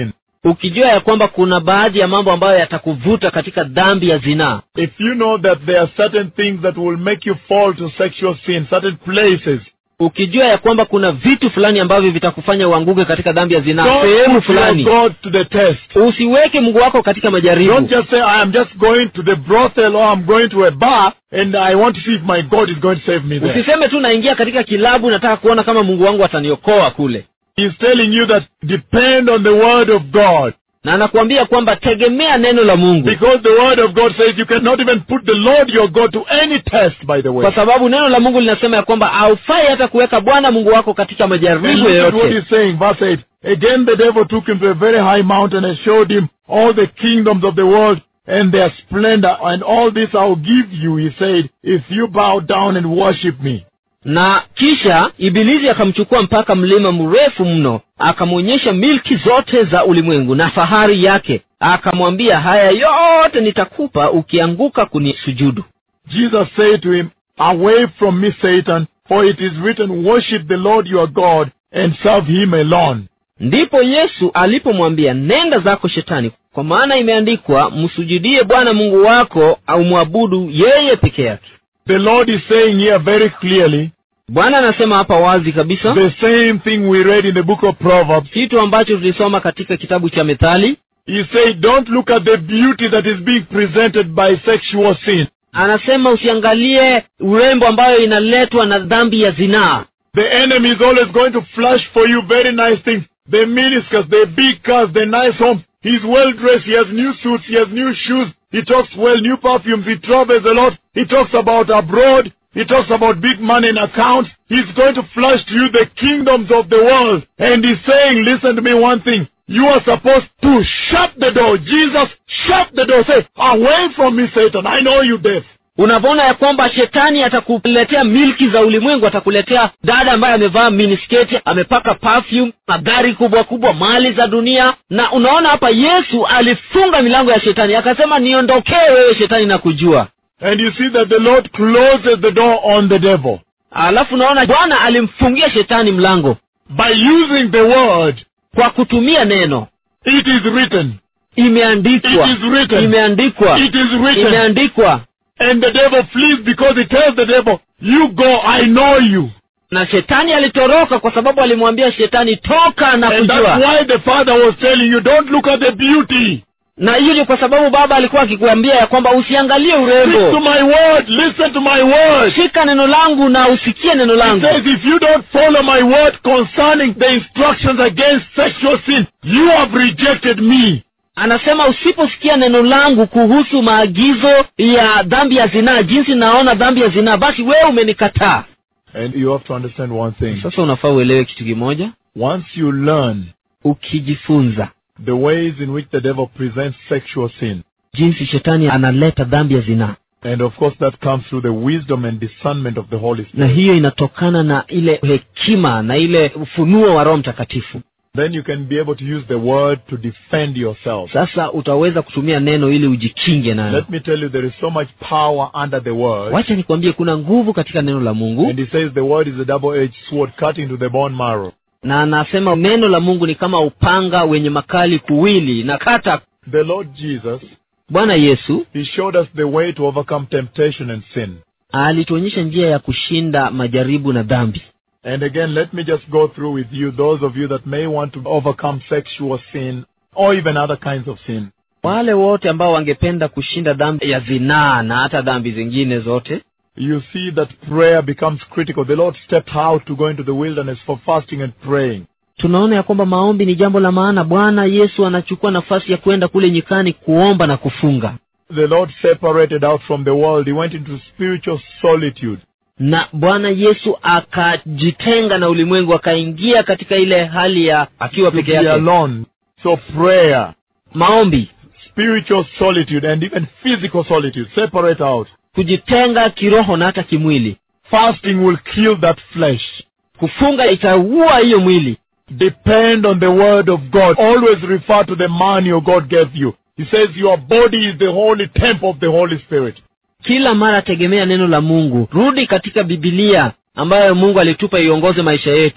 ukijua ya kwamba kuna baadhi ya mambo ambayo yatakuvuta katika dhambi ya zinaa if you know that there are certain things that will make you fall to sexual sin, certain places, ukijua ya kwamba kuna vitu fulani ambavyo vitakufanya uanguke katika dhambi ya zinaa don't sehemu put your fulani God to the test. usiweke mungu wako katika majaribu Don't just say, I am just going to the brothel or I'm going to a bar and I want to see if my God is going to save me there. usiseme tu naingia katika kilabu nataka kuona kama mungu wangu ataniokoa kule He's telling you that depend on the word of God. na anakuambia kwamba tegemea neno la mungu Because the word of God says you cannot even put the Lord your God to any test, by the way. kwa sababu neno la mungu linasema ya kwamba haufai hata kuweka bwana mungu wako katika And majaribu look at what yoyote he's saying, verse 8. Again the devil took him to a very high mountain and showed him all the kingdoms of the world and their splendor. And all this I'll give you, he said, if you bow down and worship me. na kisha ibilisi akamchukua mpaka mlima mrefu mno akamwonyesha milki zote za ulimwengu na fahari yake akamwambia haya yote nitakupa ukianguka kunisujudu Jesus said to him, Away from me, Satan, for it is written, Worship the Lord your God and serve him alone. ndipo yesu alipomwambia nenda zako shetani kwa maana imeandikwa msujudie bwana mungu wako au mwabudu yeye peke yake The Lord is saying here very clearly bwana anasema hapa wazi kabisa the same thing we read in the book of Proverbs. kitu ambacho tulisoma katika kitabu cha methali He said, Don't look at the beauty that is being presented by sexual sin. anasema usiangalie urembo ambayo inaletwa na dhambi ya zinaa The enemy is always going to flash for you very nice things. The miniskirts, the big cars, the nice homes. He's well dressed. He has new suits. He has new shoes. He talks well, new perfumes. He travels a lot. He talks about abroad. He talks about big money in accounts. He's going to flash to you the kingdoms of the world. And he's saying, listen to me one thing. You are supposed to shut the door. Jesus, shut the door. Say, away from me, Satan. I know you deaf. unavyoona ya kwamba shetani atakuletea milki za ulimwengu atakuletea dada ambaye amevaa minisketi amepaka perfume magari kubwa kubwa mali za dunia na unaona hapa yesu alifunga milango ya shetani akasema niondokee wewe shetani na kujua And you see that the Lord closes the door on the devil. alafu unaona bwana alimfungia shetani mlango By using the word, kwa kutumia neno it is written. imeandikwa It is written. imeandikwa It is written. imeandikwa And the devil flees because he tells the devil, You go, I know you. na shetani alitoroka kwa sababu alimwambia shetani toka na And that's kujua why the father was telling you, Don't look at the beauty. na hiyo ni kwa sababu baba alikuwa akikuambia ya kwamba usiangalie Stick to urembo my word. Listen to my word. shika neno langu na usikie neno He langu says, If you don't follow my word concerning the instructions against sexual sin, you have rejected me. anasema usiposikia neno langu kuhusu maagizo ya dhambi ya zinaa jinsi naona dhambi ya zinaa basi wewe umenikataa And you have to understand one thing. sasa unafaa uelewe kitu kimoja Once you learn ukijifunza the ways in which the devil presents sexual sin, jinsi shetani analeta dhambi ya zinaa and of course that comes through the wisdom and discernment of the Holy na Spirit, hiyo inatokana na ile hekima na ile ufunuo wa roho mtakatifu then you can be able to use the word to defend yourself. sasa utaweza kutumia neno ili ujikinge nayo Let me tell you, there is so much power under the word. wacha nikwambie kuna nguvu katika neno la mungu And he says the word is a double-edged sword cutting to the bone marrow. na anasema neno la mungu ni kama upanga wenye makali kuwili na kata The Lord Jesus, bwana yesu he showed us the way to overcome temptation and sin. alituonyesha njia ya kushinda majaribu na dhambi And again, let me just go through with you, those of you that may want to overcome sexual sin or even other kinds of sin. wale wote ambao wangependa kushinda dhambi ya zinaa na hata dhambi zingine zote You see that prayer becomes critical. The Lord stepped out to go into the wilderness for fasting and praying. tunaona ya kwamba maombi ni jambo la maana bwana yesu anachukua nafasi ya kwenda kule nyikani kuomba na kufunga The Lord separated out from the world. He went into spiritual solitude. na bwana yesu akajitenga na ulimwengu akaingia katika ile hali ya akiwa To peke be yake alone. So prayer, maombi spiritual solitude, and even physical solitude, separate out. kujitenga kiroho na hata kimwili Fasting will kill that flesh. kufunga itaua hiyo mwili Depend on the word of God. Always refer to the man your God gave you. He says your body is the holy temple of the Holy Spirit. kila mara tegemea neno la mungu rudi katika bibilia ambayo mungu alitupa iongoze maisha yetu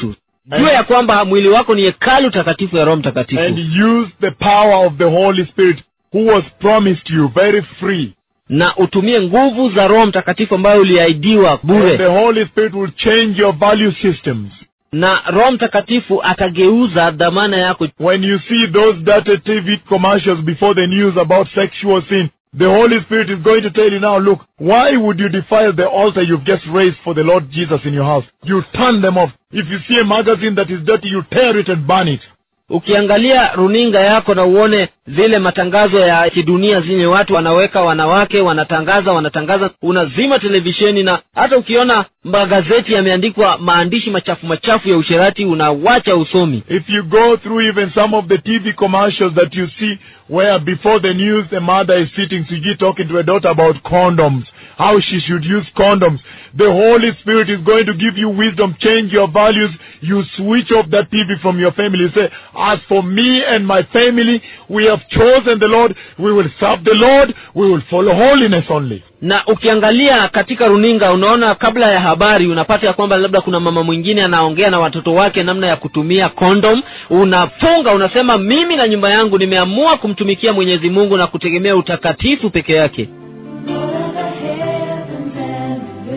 jua ya kwamba mwili wako ni hekalu takatifu ya roho mtakatifu and use the power of the Holy Spirit who was promised you very free. na utumie nguvu za roho mtakatifu ambayo uliahidiwa And the bure Holy Spirit will change your value systems. na roho mtakatifu atageuza dhamana yako When you see those dated TV commercials before the news about sexual sin, the Holy Spirit is going to tell you now, look, why would you defile the altar you've just raised for the Lord Jesus in your house? You turn them off. If you see a magazine that is dirty, you tear it and burn it. ukiangalia runinga yako na uone zile matangazo ya kidunia zenye watu wanaweka wanawake wanatangaza wanatangaza unazima televisheni na hata ukiona magazeti yameandikwa maandishi machafu machafu ya usherati unawacha usomi If you go through even some of the TV commercials that you see where before the news a mother is sitting, Suji talking to a daughter about condoms, how she should use condoms, the Holy Spirit is going to give you wisdom, change your values. You switch off that TV from your family. You say, as for me and my family, we have chosen the Lord. We will serve the Lord. We will follow holiness only. na ukiangalia katika runinga unaona kabla ya habari unapata ya kwamba labda kuna mama mwingine anaongea na watoto wake namna ya kutumia kondom unafunga unasema mimi na nyumba yangu nimeamua kumtumikia mwenyezi mungu na kutegemea utakatifu peke yake Lord of the heavens and the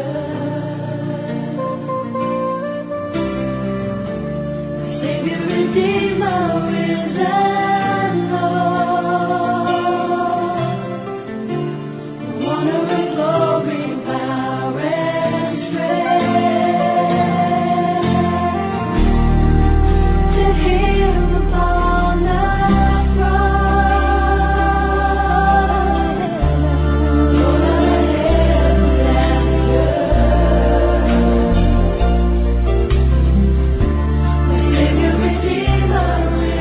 earth, Savior, Redeemer, risen Lord, honor and glory, power and strength, to Him upon the throne. Lord of the heavens and the earth, Savior, Redeemer,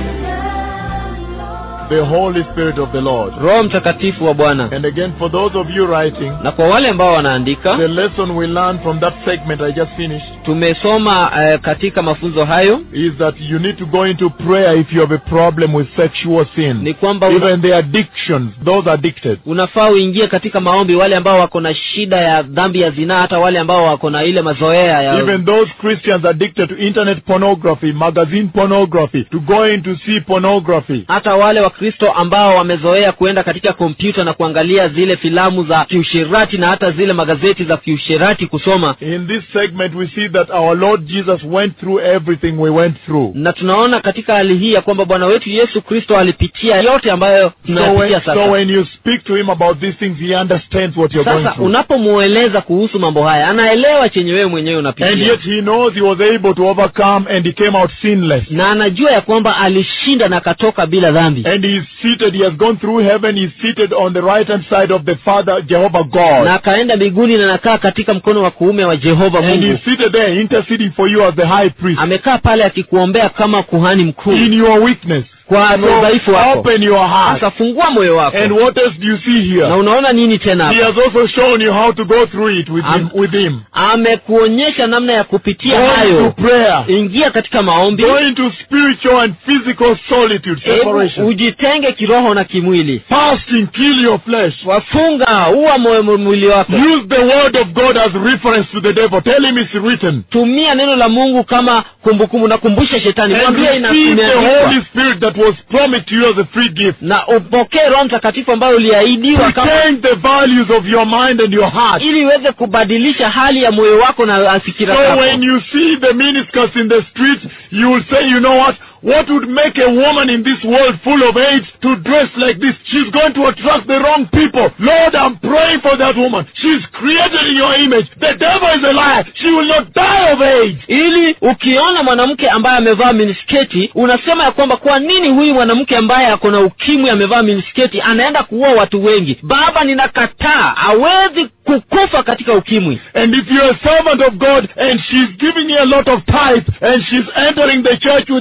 risen Lord. The Holy Spirit of the Lord. roho mtakatifu wa bwana And again, for those of you writing, na kwa wale ambao wanaandika the lesson we learned from that segment I just finished tumesoma eh, katika mafunzo hayo is that you need to go into prayer if you have a problem with sexual sin. ni kwamba una, Even the addictions, those addicted. unafaa uingie katika maombi wale ambao wako na shida ya dhambi ya zinaa hata wale ambao wako na ile mazoea ya Even those Christians addicted to internet pornography, magazine pornography, to go in to see pornography. hata wale wakristo ambao wamezoea kuenda katika kompyuta na kuangalia zile filamu za kiusherati na hata zile magazeti za kiusherati kusoma In this segment, we see that our Lord Jesus went through everything we went through. na tunaona katika hali hii ya kwamba bwana wetu yesu kristo alipitia yote ambayo So when, tunayapitia so sasa when you speak to him about these things, he understands what you're going sasa through. unapomweleza kuhusu mambo haya anaelewa chenye wewe mwenyewe And unapitia yet he knows he was able to overcome and he came out sinless. na anajua ya kwamba alishinda na akatoka bila dhambi And he is seated, he has gone through heaven, he is seated on the right hand side of the Father, Jehovah God. na akaenda mbinguni na anakaa katika mkono wa kuume wa jehova And he mungu is seated there interceding for you as the high priest amekaa pale akikuombea kama kuhani mkuu in your weakness. kwa udhaifu So wako open your heart. sasa fungua moyo wako And what else do you see na here? unaona nini tena He hapa has also shown you how to go through it with him. Am- With him. amekuonyesha namna ya kupitia Go into hayo prayer. ingia katika maombi Go into spiritual and physical solitude, hebu separation. ujitenge kiroho na kimwili Fasting, kill your flesh. wafunga uwa moyo mwili wako Use the word of God as reference to the devil. Tell him it's written. tumia neno la mungu kama kumbukumbu nakumbusha shetani And mwambie ina- receive the imeandikwa Holy Spirit that was promised to you as a free gift. na upokee roho mtakatifu ambayo uliahidiwa To kama change the values of your mind and your heart. ili iweze kubadilisha hali ya moyo wako na fikira So zako when you see the miniskirts in the streets, you will say, you know what? What would make a woman in this world full of AIDS to dress like this? She's going to attract the wrong people. Lord, I'm praying for that woman. She's created in your image. The devil is a liar. She will not die of AIDS. ili ukiona mwanamke ambaye amevaa minisketi unasema ya kwamba kwa nini huyu mwanamke ambaye ako na ukimwi amevaa minisketi anaenda kuua watu wengi baba ninakataa hawezi kukufa katika ukimwi And if you're a servant of God and she's giving you a lot of tithe and she's entering the church with her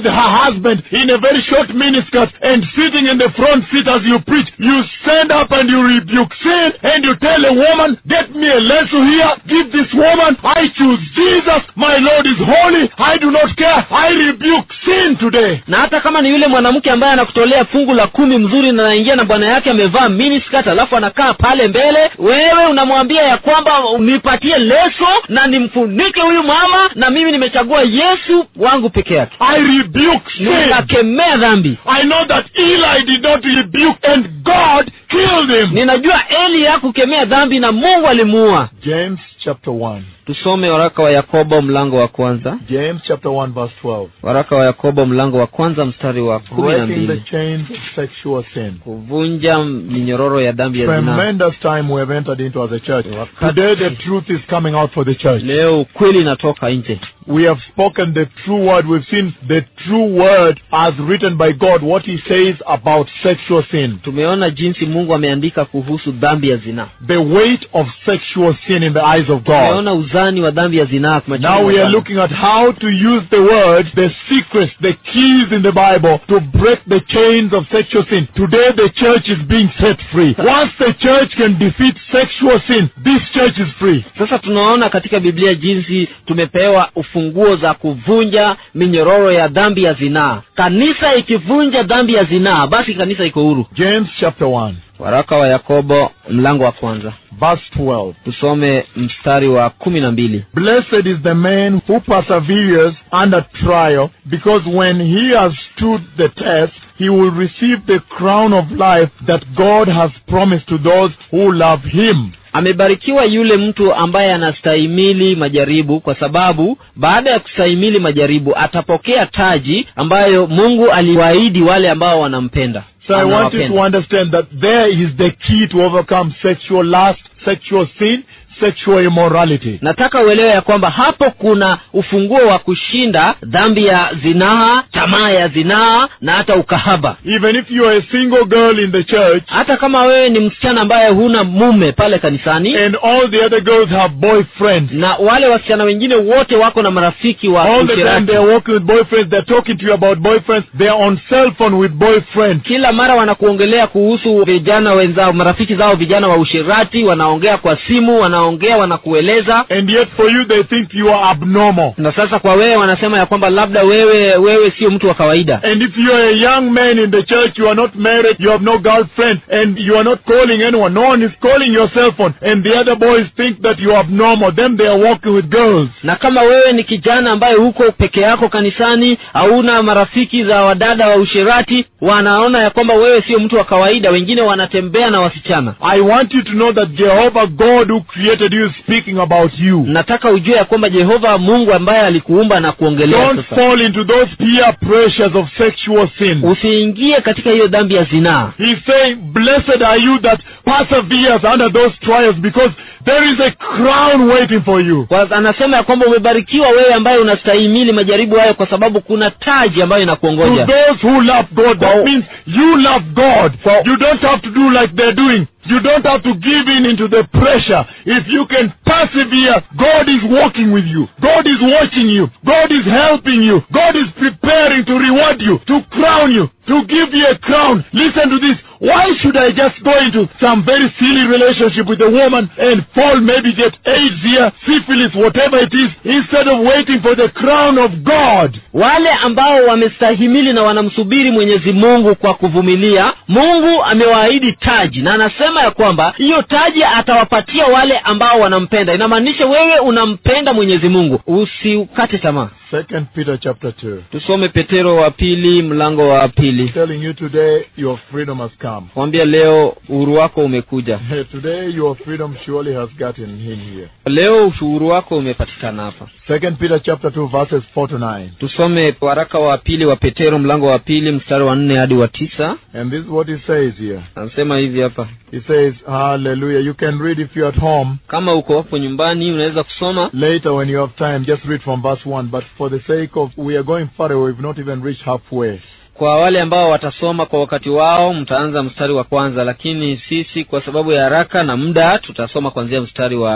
husband in a very short miniskirt and sitting in the front seat as you preach, you stand up and you rebuke sin and you tell a woman, get me a lesson here, give this woman, I choose Jesus, my Lord is holy, I do not care, I rebuke sin today. na hata kama ni yule mwanamke ambaye anakutolea fungu la kumi mzuri na anaingia na bwana yake amevaa miniskirt alafu anakaa pale mbele wewe unamwambia ya kwamba nipatie leso na nimfunike huyu mama na mimi nimechagua yesu wangu peke yake I rebuke sin. ninakemea dhambi I know that Eli did not rebuke and God killed him. ninajua eli hakukemea dhambi na mungu alimuua James chapter 1. tusome waraka wa yakobo mlango wa kwanza James chapter 1 verse 12. waraka wa yakobo mlango wa kwanza mstari wa kumi na Breaking the mbili chains of sexual sin. kuvunja minyororo ya dhambi ya zinaa Tremendous time we have entered into as a church. Wakati- Today the truth is coming out for the church. leo ukweli inatoka nje We have spoken the true word. We've seen the true word as written by God, what he says about sexual sin. tumeona jinsi mungu ameandika kuhusu dhambi ya zinaa The weight of sexual sin in the eyes of God. tumeona uzani wa dhambi ya zinaa machoni Now mwa we are Bwana. looking at how to use the word, the secrets, the keys in the Bible to break the chains of sexual sin. Today the church is being set free. Once the church can defeat sexual sin, this church is free. sasa tunaona katika biblia jinsi tumepewa ufunguo za kuvunja minyororo ya dhambi ya zinaa kanisa ikivunja dhambi ya zinaa basi kanisa iko huru James chapter 1, waraka wa yakobo mlango wa kwanza verse 12. tusome mstari wa kumi na mbili Blessed is the man who perseveres under trial, because when he has stood the test, he will receive the crown of life that God has promised to those who love him. amebarikiwa yule mtu ambaye anastahimili majaribu kwa sababu baada ya kustahimili majaribu atapokea taji ambayo mungu aliwaahidi wale ambao wanampenda So I want you to Anawapenda. understand that there is the key to overcome sexual lust, sexual sin, sexual immorality. nataka uelewe ya kwamba hapo kuna ufunguo wa kushinda dhambi ya zinaa tamaa ya zinaa na hata ukahaba Even if you are a single girl in the church hata kama wewe ni msichana ambaye huna mume pale kanisani and all the other girls have boyfriends, na wale wasichana wengine wote wako na marafiki wa all the time ushirati they are working with boyfriends, they're talking to you about boyfriends, they're on cell phone with boyfriends. kila mara wanakuongelea kuhusu vijana wenzao marafiki zao vijana wa ushirati wanaongea kwa simu wanaongea wanakueleza And yet for you they think you are abnormal. na sasa kwa wewe wanasema ya kwamba labda wewe wewe sio mtu wa kawaida And if you are a young man in the church, you are not married, you have no girlfriend, and you are not calling anyone, no one is calling your cell phone, and the other boys think that you are abnormal, then they are walking with girls. na kama wewe ni kijana ambaye huko peke yako kanisani hauna marafiki za wadada wa ushirati wanaona ya kwamba wewe sio mtu wa kawaida wengine wanatembea na wasichana I want you to know that Jehovah God who created you is speaking about you. nataka ujue ya kwamba jehova mungu ambaye alikuumba na kuongelea Don't sasa fall into those peer pressures of sexual sin. usiingie katika hiyo dhambi ya zinaa He's saying, blessed are you that perseveres under those trials because there is a crown waiting for you. Kwa- anasema ya kwamba umebarikiwa wewe ambaye unastahimili majaribu hayo kwa sababu kuna taji ambayo To inakuongoja those who love God, that Wow. means you love God. Wow. You don't have to do like they're doing. You don't have to give in into the pressure. If you can persevere, God is walking with you. God is watching you. God is helping you. God is preparing to reward you, to crown you, to give you a crown. Listen to this. Why should I just go into some very silly relationship with a woman and fall, maybe get AIDS here, syphilis, whatever it is, instead of waiting for the crown of God? wale ambao wamestahimili na wanamsubiri mwenyezi mungu kwa kuvumilia mungu amewaahidi taji na anasema ya kwamba hiyo taji atawapatia wale ambao wanampenda inamaanisha wewe unampenda mwenyezi mungu usikate tamaa Second Peter chapter 2. tusome petero wa pili mlango wa pili telling you today your freedom has come. kwambia leo uhuru wako umekuja Today your freedom surely has gotten in here. leo uhuru wako umepatikana hapa Second Peter chapter 2 verses 4 to 9. tusome waraka wa pili wa petero mlango wa pili mstari wa nne hadi wa tisa And this is what he says here. anasema hivi hapa He says, Hallelujah. You can read if you're at home. kama uko hapo nyumbani unaweza kusoma Later when you have time, just read from verse 1. But for the sake of, we are going far away. We've not even reached halfway. kwa wale ambao watasoma kwa wakati wao mtaanza mstari wa kwanza lakini sisi kwa sababu ya haraka na muda tutasoma kuanzia mstari wa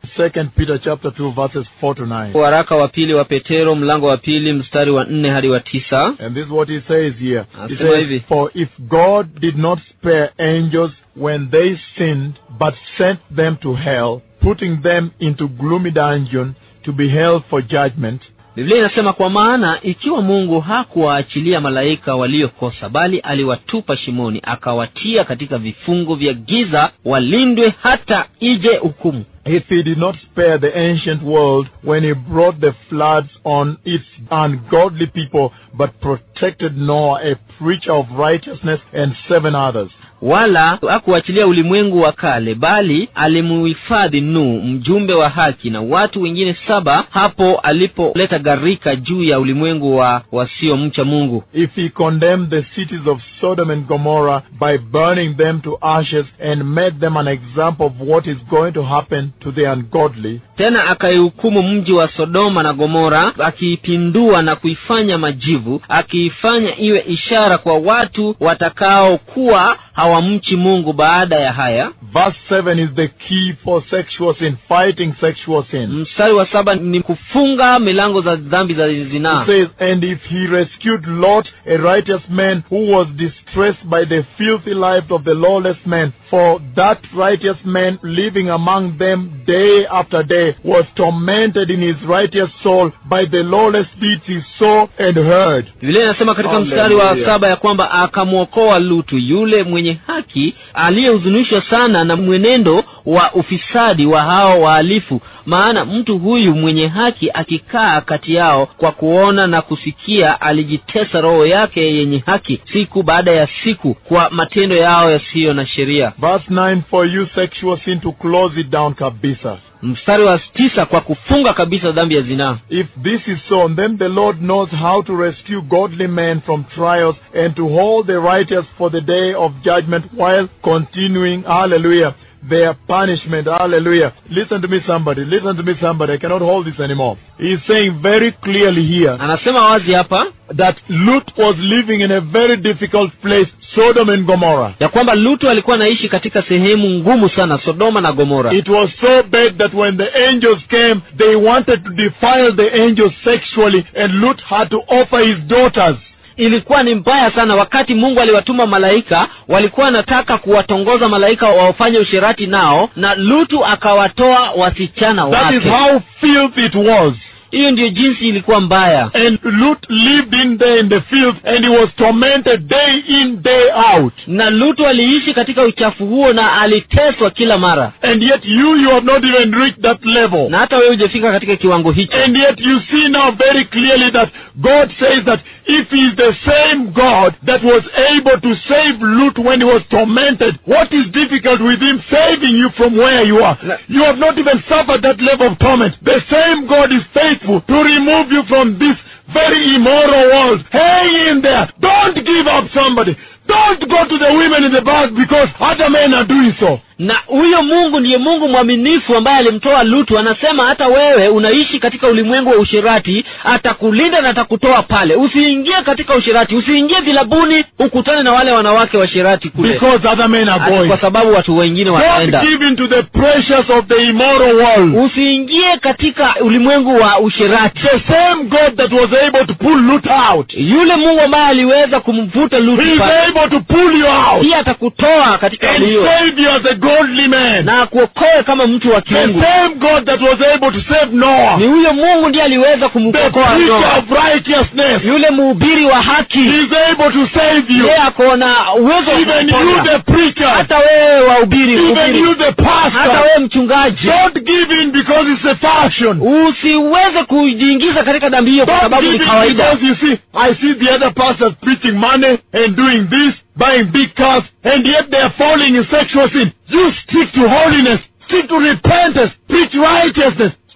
Second Peter chapter 2 verses 4 to 9. waraka wa pili wa petero mlango wa pili mstari wa nne hadi wa tisa And this is what he says here. He Asema hivi. says, For if God did not spare angels when they sinned, but sent them to hell, putting them into gloomy dungeon to be held for judgment, biblia inasema kwa maana ikiwa mungu hakuwaachilia malaika waliokosa bali aliwatupa shimoni akawatia katika vifungo vya giza walindwe hata ije hukumu if he did not spare the ancient world when he brought the floods on its ungodly people, but protected Noah, a preacher of righteousness, and seven others. wala hakuachilia ulimwengu wa kale bali alimuhifadhi Nuhu mjumbe wa haki na watu wengine saba hapo alipoleta gharika juu ya ulimwengu wa wasiomcha mungu if he condemned the cities of Sodom and Gomorrah by burning them to ashes and made them an example of what is going to happen to the ungodly, tena akaihukumu mji wa sodoma na gomora akiipindua na kuifanya majivu akiifanya iwe ishara kwa watu watakaokuwa hawamchi mungu baada ya haya verse 7 is the key for sexual sin, fighting sexual sin. mstari wa saba ni kufunga milango za dhambi za zinaa It says, And if he rescued Lot, a righteous man who was distressed by the filthy life of the lawless man, for that righteous man living among them day after day was tormented in his righteous soul by the lawless deeds he saw and heard. biblia inasema katika Hallelujah. mstari wa saba ya kwamba akamwokoa lutu yule mwenye haki aliyehuzunishwa sana na mwenendo wa ufisadi wa hao wahalifu maana mtu huyu mwenye haki akikaa kati yao kwa kuona na kusikia alijitesa roho yake yenye haki siku baada ya siku kwa matendo yao yasiyo na sheria Verse 9, for you sexual sin to close it down kabisa. mstari wa tisa kwa kufunga kabisa dhambi ya zinaa If this is so, then the Lord knows how to rescue godly men from trials and to hold the righteous for the day of judgment while continuing, hallelujah, their punishment, hallelujah. Listen to me somebody, listen to me somebody, I cannot hold this anymore. He's saying very clearly here anasema wazi hapa that Lut was living in a very difficult place, Sodom and Gomorrah. ya kwamba lutu alikuwa anaishi katika sehemu ngumu sana sodoma na gomora It was so bad that when the angels came, they wanted to defile the angels sexually, and Lut had to offer his daughters. ilikuwa ni mbaya sana wakati mungu aliwatuma malaika walikuwa wanataka kuwatongoza malaika wafanye usherati nao na lutu akawatoa wasichana That is wake how filthy it was. hiyo ndiyo jinsi ilikuwa mbaya And Lut lived in there in the field, and he was tormented day in, day out. na lutu aliishi katika uchafu huo na aliteswa kila mara And yet you, you have not even reached that level. na hata wewe hujafika katika kiwango hicho And yet you see now very clearly that God says that if He is the same God that was able to save Lut when he was tormented, what is difficult with Him saving you from where you are? Na- You have not even suffered that level of torment. The same God is faithful to remove you from this very immoral world. Hang in there. Don't give up somebody. Don't go to the women in the back because other men are doing so. na huyo mungu ndiye mungu mwaminifu ambaye alimtoa lutu anasema hata wewe unaishi katika ulimwengu wa ushirati atakulinda na atakutoa pale usiingie katika ushirati usiingie vilabuni ukutane na wale wanawake washirati kule Because other men are Ati going. kwa sababu watu wengine Don't wanaenda give in to the pressures of the immoral world. usiingie katika ulimwengu wa ushirati The same God that was able to pull Lut out, yule mungu ambaye aliweza kumvuta He lutu is pale able to pull you out pia atakutoa katika and hali hiyo save you as a godly man. na akuokoe kama mtu wa The kiungu same God that was able to save Noah, ni huyo mungu ndiye aliweza the kumkokoa preacher Noa. of righteousness, yule mhubiri wa He haki is able to save you. yeye ako na uwezo wa Even you, kukuponya. the preacher, hata wewe wahubiri even hubiri. you, the hata pastor, wewe mchungaji don't give in because it's a fashion. usiweze kujiingiza katika dhambi hiyo kwa Don't sababu give ni in kawaida because you see, I see the other pastors preaching money and doing this, buying big cars, and yet they are falling in sexual sin. You stick to holiness, stick to repentance, preach righteousness,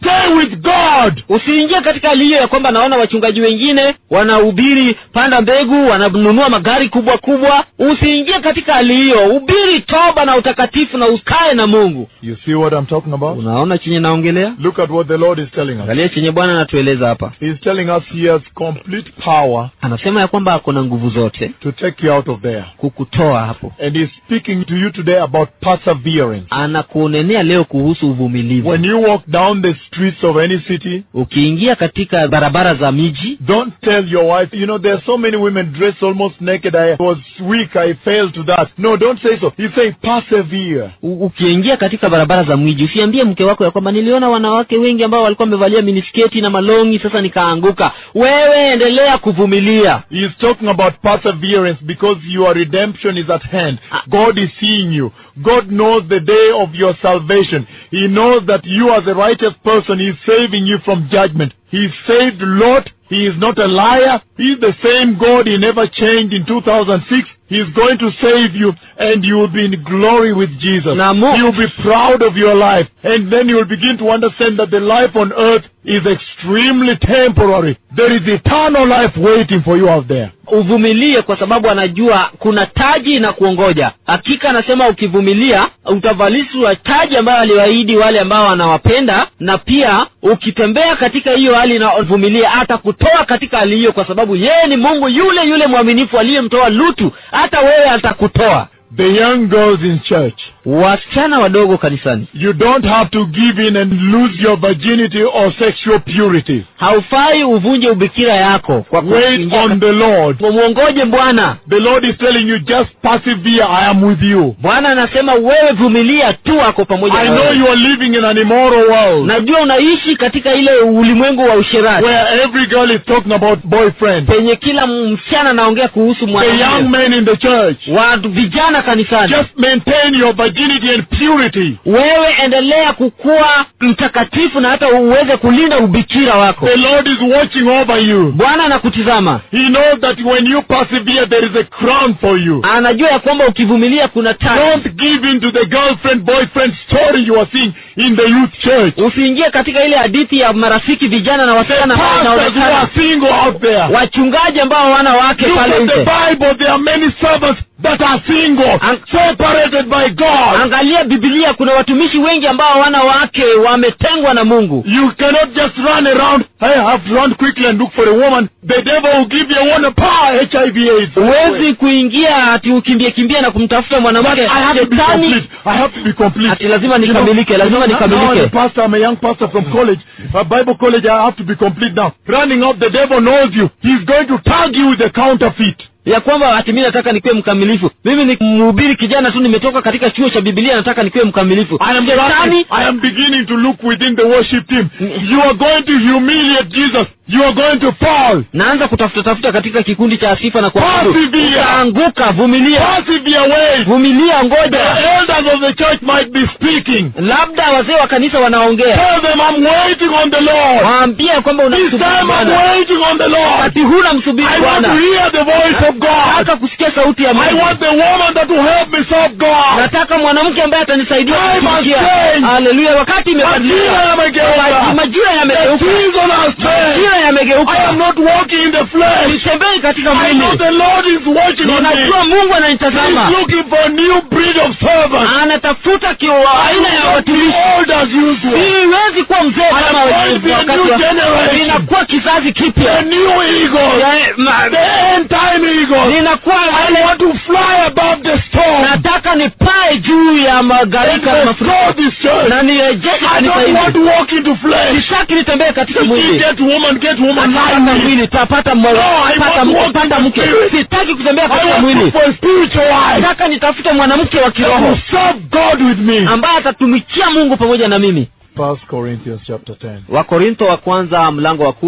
Stay with God. usiingie katika hali hiyo ya kwamba naona wachungaji wengine wanahubiri panda mbegu wananunua magari kubwa kubwa usiingie katika hali hiyo hubiri toba na utakatifu na ukae na mungu You see what I'm talking about? unaona chenye naongelea Look at what the Lord is telling us. angalia chenye bwana anatueleza hapa He's telling us he has complete power anasema ya kwamba ako na nguvu zote to take you out of there. kukutoa hapo And he's speaking to you today about perseverance. anakuonenea leo kuhusu uvumilivu When you walk down the streets of any city, ukiingia katika barabara za miji don't tell your wife, you know, there are so many women dressed almost naked. I was weak. I failed to that. No, don't say so. He's saying persevere. U- ukiingia katika barabara za miji usiambie mke wako ya kwamba niliona wanawake wengi ambao walikuwa wamevalia minisketi na malongi sasa nikaanguka wewe endelea kuvumilia He's talking about perseverance because your redemption is at hand. God is seeing you. God knows the day of your salvation. He knows that you as a righteous person, He is saving you from judgment. He saved Lot. He is not a liar. He is the same God. He never changed in 2006. He is going to save you and you will be in glory with Jesus. Na Mu- You will be proud of your life and then you will begin to understand that the life on earth is extremely temporary. There is eternal life waiting for you out there. uvumilie kwa sababu anajua kuna taji na kuongoja hakika anasema ukivumilia utavalishwa taji ambayo aliwaahidi wale ambao anawapenda na pia ukitembea katika hiyo hali na uvumilie atakutoa katika hali hiyo kwa sababu yeye ni mungu yule yule mwaminifu aliyemtoa lutu hata wewe atakutoa The young girls in church, wasichana wadogo kanisani you don't have to give in and lose your virginity or sexual purity. haufai uvunje ubikira yako kwa Wait kuingia on the Lord. mwongoje bwana The Lord is telling you, just persevere. I am with you. bwana anasema wewe vumilia tu ako pamoja I na know wewe. you are living in an immoral world najua unaishi katika ile ulimwengu wa usherati where every girl is talking about boyfriend. penye kila msichana anaongea kuhusu The young mwanaume men in the church, watu vijana kanisani just maintain your virginity and purity. wewe endelea kukuwa mtakatifu na hata uweze kulinda ubikira wako The Lord is watching over you. bwana anakutizama He knows that when you persevere, there is a crown for you. anajua ya kwamba ukivumilia kuna taji Don't give in to the girlfriend boyfriend story you are seeing in the youth church. usiingie katika ile hadithi ya marafiki vijana na The wasichana ambao pastors who are inaonekana single out there. wachungaji ambao hawana wake Look pale at the nje Bible. There are many servants that are single, Ang- separated by God. angalia bibilia kuna watumishi wengi ambao hawana wake wametengwa na mungu You cannot just run around. I have to run quickly and look for a woman. The devil will give you one power, HIV AIDS. huwezi kuingia ati ukimbie kimbia na kumtafuta But mwanamke I have to be shetani complete. I have to be complete. ati lazima You know, nikamilike lazima now- now I'm a nikamilike pastor, I'm a young pastor from college, a Bible college, I have to be complete now. Running up, the devil knows you. He's going to tag you with the counterfeit. ya kwamba ati mi nataka nikuwe mkamilifu mimi ni mhubiri kijana tu nimetoka katika chuo cha bibilia nataka nikuwe mkamilifu I am shetani running, I am beginning to look within the worship team. You are going to humiliate Jesus. You are going to fall. naanza kutafuta tafuta katika kikundi cha sifa na kuabudu Persevere. utaanguka vumilia Persevere away. vumilia The ngoja elders of the church might be speaking. labda wazee wa kanisa wanaongea Tell them I'm waiting on the Lord. waambie kwamba This unamsubiri time I'm bwana waiting on the Lord. wakati huna msubiri I want to bwana hear the voice of God. nataka kusikia sauti ya I mungu want the woman that will help me serve God. nataka mwanamke ambaye atanisaidia Time has kutumikia changed. haleluya wakati Majira imebadilika yamegeuka. majira The yamegeuka season has changed. majira I am yamegeuka not walking in the flesh. sitembei katika I know mwili the Lord is watching on me. ninajua mungu He's ananitazama looking for a new breed of servants. anatafuta kio aina ya I will not be watumishi old as usual. siwezi kuwa mzee I kama am going to be a wakati new wa- generation. ninakuwa kizazi The kipya new eagles. Ya- ma- The end time eagles. ninakuwa I wale want to fly above the storm. nataka nipae juu ya And magarika na restore mafuriko this church. na nirejeshe I kanisa don't want hili to walk into flesh. sitaki nitembee katika You mwili get woman, get woman, Nataka lie with. mwili tapata No, I pata want to mke walk pata in the mke spirit. sitaki kutembea I katika want to mwili for a spiritual life. nataka nitafute mwanamke wa That will kiroho serve God with me. ambaye atatumikia mungu pamoja na mimi First Corinthians chapter 10. wakorintho wa kwanza mlango wa kumi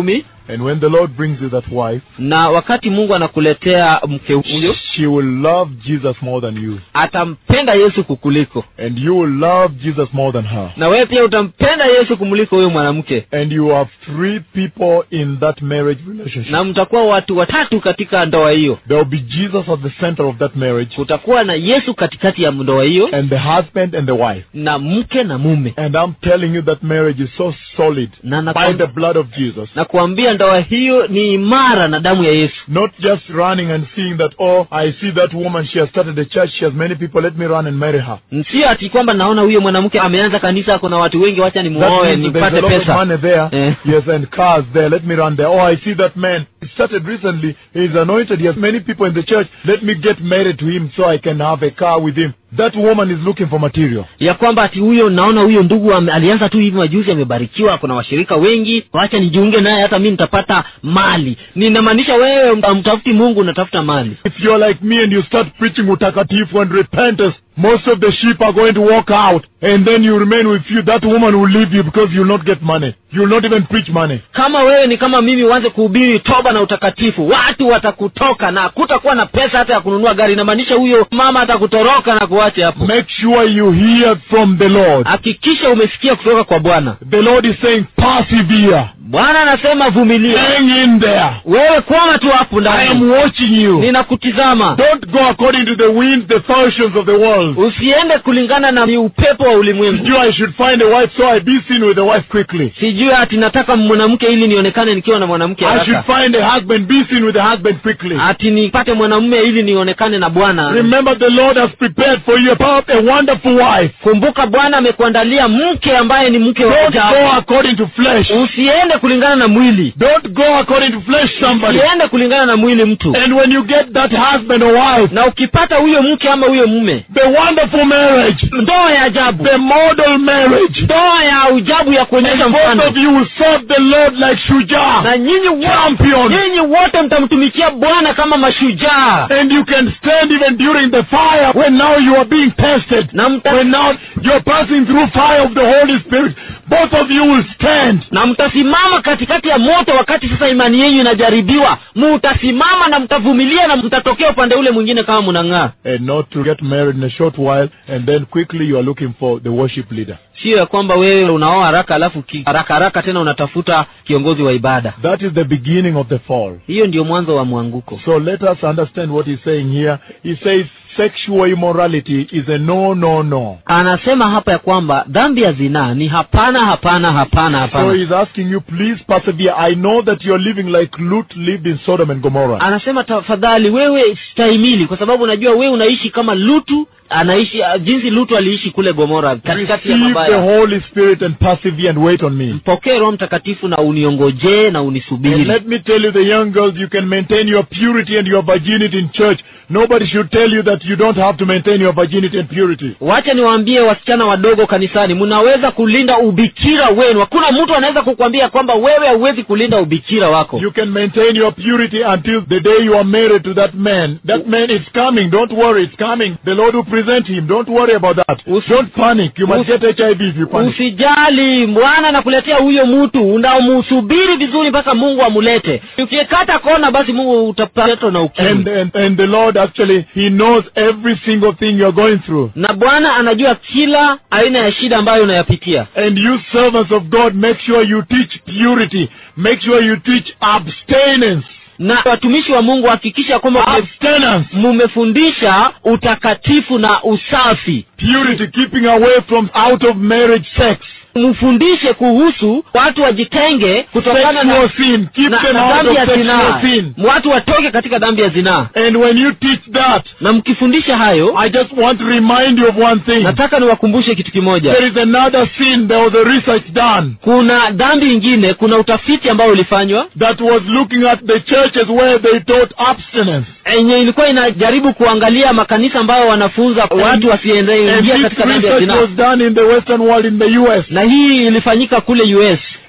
And when the Lord brings you that wife, na wakati mungu anakuletea mke huyo she will love Jesus more than you. atampenda yesu kukuliko And you will love Jesus more than her. na wewe pia utampenda yesu kumuliko huyo mwanamke And you have three people in that marriage relationship. na mtakuwa watu watatu katika ndoa hiyo There will be Jesus at the center of that marriage, kutakuwa na yesu katikati ya ndoa hiyo and the husband and the wife. na mke na mume And I'm telling you that marriage is so solid na by nakwam- the blood of Jesus. na kuambia ndoa hiyo ni imara na damu ya yesu Not just running and seeing that, oh, I see that woman, she has started a church, she has many people, let me run and marry her. sio ati kwamba naona huyo mwanamke ameanza kanisa kuna watu wengi wacha That nimuoe means that there's a nipate lot of pesa money there. Eh. Yes, and cars there. Let me run there. Oh, I see that man. He started recently. He's anointed. He has many people in the church. Let me get married to him so I can have a car with him. That woman is looking for material. ya kwamba ati huyo naona huyo ndugu ame- alianza tu hivi majuzi amebarikiwa kuna washirika wengi wacha nijiunge naye hata mi nitapata mali ninamaanisha wewe mtafuti mungu unatafuta mali If you're like me and you start preaching utakatifu and repentance, most of the sheep are going to walk out and then you remain with you. That woman will leave you because you'll not get money. You'll not even preach money. kama wewe ni kama mimi uanze kuhubiri toba na utakatifu watu watakutoka na kutakuwa na pesa hata ya kununua gari inamaanisha huyo mama atakutoroka na kuacha hapo Make sure you hear from the Lord. hakikisha umesikia kutoka kwa bwana The Lord is saying, persevere. bwana anasema vumilia Hang in there. wewe kwama tu hapo I am ndani watching you. ninakutizama Don't go according to the winds, the fashions of the world. usiende kulingana na ni upepo wa ulimwengu You, I should find a wife, so I be seen with the wife quickly. sijui ati nataka mwanamke ili nionekane nikiwa na mwanamke I should haraka find a husband, be seen with the husband quickly. ati nipate mwanamume ili nionekane na bwana Remember, the Lord has prepared for you a a wonderful wife. kumbuka bwana amekuandalia mke ambaye ni mke wa Don't go ajabu according to flesh. usiende kulingana na mwili Don't go according to flesh, somebody. usiende kulingana na mwili mtu And when you get that husband or wife, na ukipata huyo mke ama huyo mume the wonderful marriage, ndoa ya ajabu the model marriage, ndoa ya ujabu ya and kuonyesha both mfano of you will serve the Lord like Shujah, na nyinyi wote champion. nyinyi wote mtamtumikia bwana kama mashujaa And you can stand even during the fire when now you are being tested. na mta, When now you're passing through fire of the Holy Spirit, both of you will stand. na mtasimama katikati ya moto wakati sasa imani yenu inajaribiwa mutasimama na mtavumilia na mtatokea upande ule mwingine kama mnang'aa And not to get married in a short while and then quickly you are looking for the worship leader. sio ya kwamba wewe unaoa haraka alafu ki- haraka haraka tena unatafuta kiongozi wa ibada That is the beginning of the fall. hiyo ndio mwanzo wa mwanguko So let us understand what he's saying here. He says sexual immorality is a no, no, no. anasema hapa ya kwamba dhambi ya zinaa ni hapana hapana hapana So hapana he's asking you, please persevere. I know that you're living like Lut lived in Sodom and Gomorrah. anasema tafadhali wewe stahimili kwa sababu unajua wewe unaishi kama lutu anaishi ah, jinsi lutu aliishi kule gomora katikati ya Receive the mabaya Holy Spirit and persevere and wait on me. mpokee roho mtakatifu na uniongojee na And unisubiri let me tell you, the young girls, you can maintain your purity and your virginity in church. Nobody should tell you that you don't have to maintain your virginity and purity. wacha niwaambie wasichana wadogo kanisani mnaweza kulinda ubikira wenu hakuna mtu anaweza kukwambia kwamba wewe hauwezi kulinda ubikira wako You can maintain your purity until the day you are married to that man. That man is coming. Don't worry, it's coming. The Lord will present him. Don't worry about that. Usi- Don't panic. You must Usi- get HIV if you panic. usijali bwana anakuletea huyo mtu unamusubiri vizuri mpaka mungu amulete ukikata kona basi mungu utapatwa na And, ukimwi and, and the Lord actually, He knows every single thing you're going through. na bwana anajua kila aina ya shida ambayo unayapitia And you servants of God, make sure you teach purity. Make sure you teach abstinence. na watumishi wa mungu hakikisha kwamba mume- Abstinence. mumefundisha utakatifu na usafi Purity, keeping away from out of marriage sex. mfundishe kuhusu watu wajitenge kutokana na, Sexual sin. Keep na, them na out of dhambi ya sexual zinaa sin. watu watoke katika dhambi ya zinaa And when you teach that, na mkifundisha hayo I just want to remind you of one thing. nataka niwakumbushe kitu kimoja There is another sin. There was a research done kuna dhambi ingine kuna utafiti ambao ulifanywa that was looking at the churches where they taught abstinence. yenye ilikuwa inajaribu kuangalia makanisa ambayo wanafunza watu And wasiingia this katika dhambi ya research zinaa was done in the Western world in the U.S. na hii ilifanyika kule us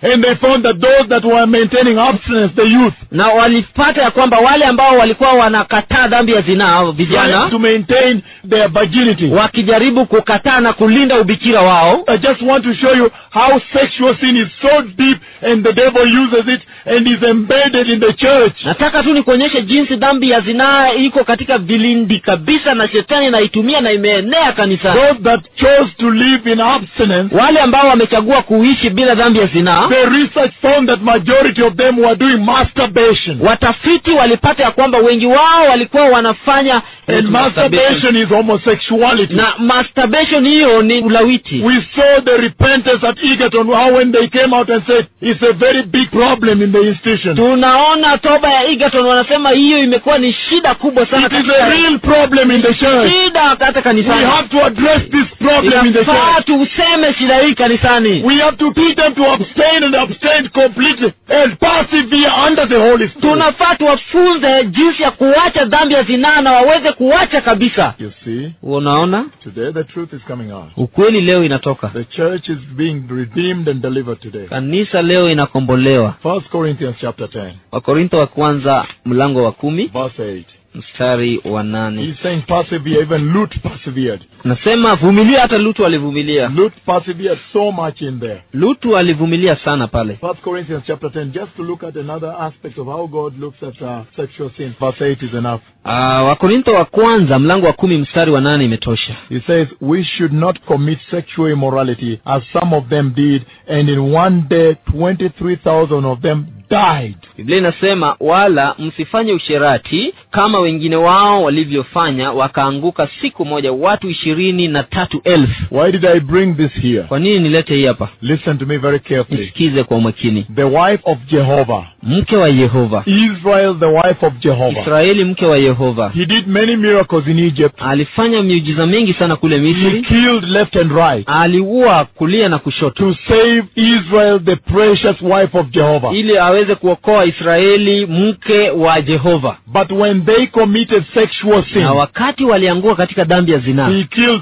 And they found that those that were maintaining abstinence, the youth, na walipata ya kwamba wale ambao walikuwa wanakataa dhambi ya zinaa trying vijana to maintain their virginity. wakijaribu kukataa na kulinda ubikira wao I just want to show you how sexual sin is so deep and the devil uses it and is embedded in the church. nataka tu nikuonyeshe jinsi dhambi ya zinaa iko katika vilindi kabisa na shetani naitumia na imeenea kanisani Those that chose to live in abstinence, wale ambao wamechagua kuishi bila dhambi ya zinaa the research found that majority of them were doing masturbation. watafiti walipata ya kwamba wengi wao walikuwa wanafanya And masturbation is homosexuality. na masturbation hiyo ni ulawiti We saw the repentance at Egerton, how when they came out and said, it's a very big problem in the institution. tunaona toba ya egerton wanasema hiyo imekuwa ni shida kubwa sana It is katika- a real problem in the church. shida hata We kanisani have to address this problem in the inafaa church. tuseme shida hii kanisani We have to teach them to abstain and abstain completely and persevere under the Holy Spirit. tunafaa tuwafunze jinsi ya kuacha dhambi ya zinaa na waweze kuacha kabisa You see, unaona today the truth is coming out. ukweli leo inatoka The church is being redeemed and delivered today. kanisa leo inakombolewa First Corinthians chapter 10, wakorintho wa kwanza mlango wa kumi verse 8. mstari wa nane He's saying persevere, even Lut persevered. nasema vumilia hata lutu alivumilia Lut persevered so much in there. lutu alivumilia sana pale First Corinthians chapter 10, just to look at another aspect of how God looks at uh, sexual sin. Verse 8 is enough. uh, wakorintho wa kwanza mlango wa kumi mstari wa nane imetosha He says, We should not commit sexual immorality as some of them did, and in one day 23,000 of them died. biblia inasema wala msifanye usherati kama wengine wao walivyofanya wakaanguka siku moja watu ishirini na tatu elfu Why did I bring this here? kwa nini nilete hii hapa Listen to me very carefully. nisikize kwa umakini The wife of Jehovah, mke wa yehova Israel, the wife of Jehovah. israeli mke wa yehova He did many miracles in Egypt. alifanya miujiza mingi sana kule He misri killed left and right aliua kulia na kushoto to save Israel, the precious wife of Jehovah. ili aweze kuokoa israeli mke wa jehova But when they committed sexual sin, na wakati waliangua katika dhambi ya zinaa he killed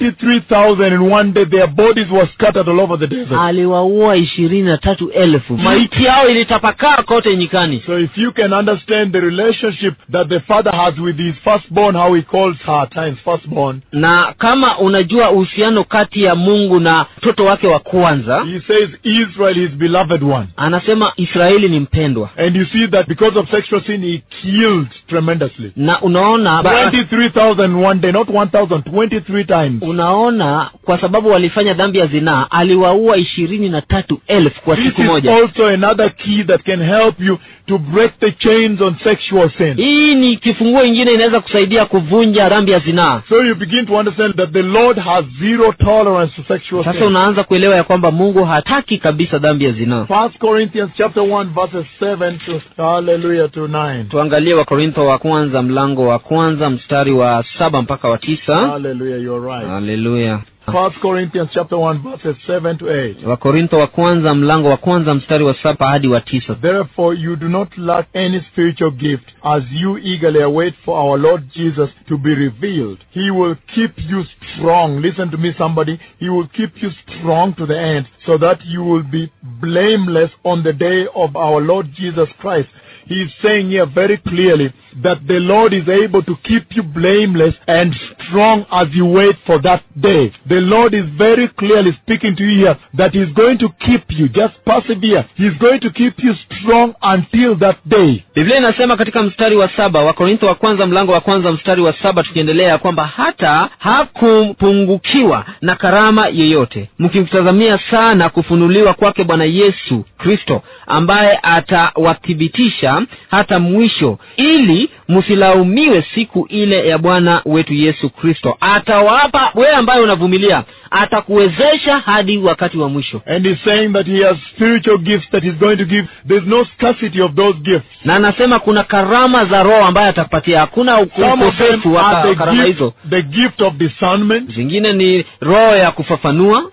23,000 in one day. Their bodies were scattered all over the desert. aliwaua ishirini na tatu elfu maiti yao ilitapakaa kote nyikani So if you can understand the relationship that the father has with his firstborn, how he calls her at times firstborn, na kama unajua uhusiano kati ya mungu na mtoto wake wa kwanza he says Israel, his beloved one. anasema israeli ni mpendwa And you see that because of sexual sin, he killed tremendously. na unaona ba- 23,000 one day, not 1,000, 23 times. unaona kwa sababu walifanya dhambi ya zinaa aliwaua ishirini na tatu elfu kwa This siku is moja also another key that can help you to break the chains on sexual sin. hii ni kifunguo ingine inaweza kusaidia kuvunja dhambi ya zinaa So you begin to understand that the Lord has zero tolerance to sexual sasa sin. unaanza kuelewa ya kwamba mungu hataki kabisa dhambi ya zinaa First Corinthians chapter 1 verses 7 to hallelujah to 9. tuangalie wakorintho wa kwanza mlango wa kwanza mstari wa saba mpaka wa tisa Hallelujah, you're right. haleluya First Corinthians chapter 1 verses 7 to 8. wakorintho wa kwanza mlango wa kwanza mstari wa saba hadi wa tisa Therefore you do not lack any spiritual gift as you eagerly await for our Lord Jesus to be revealed. He will keep you strong. Listen to me somebody. He will keep you strong to the end so that you will be blameless on the day of our Lord Jesus Christ. He is saying here very clearly that the Lord is able to keep you blameless and strong as you wait for that day. The Lord is very clearly speaking to you here that He's going to keep you. Just persevere. He's going to keep you strong until that day. biblia inasema katika mstari wa saba wakorintho wa kwanza mlango wa kwanza mstari wa saba tukiendelea ya kwamba hata hakupungukiwa na karama yeyote mkimtazamia sana kufunuliwa kwake bwana yesu kristo ambaye atawathibitisha hata mwisho ili msilaumiwe siku ile ya bwana wetu yesu kristo atawapa wewe ambaye unavumilia atakuwezesha hadi wakati wa mwisho And He's saying that He has spiritual gifts that He's going to give. There's no scarcity of those gifts. na anasema kuna karama za roho ambaye atakupatia hakuna Some of them ukosefu wa are karama the hizo gift, the gift of discernment. zingine ni roho ya kufafanua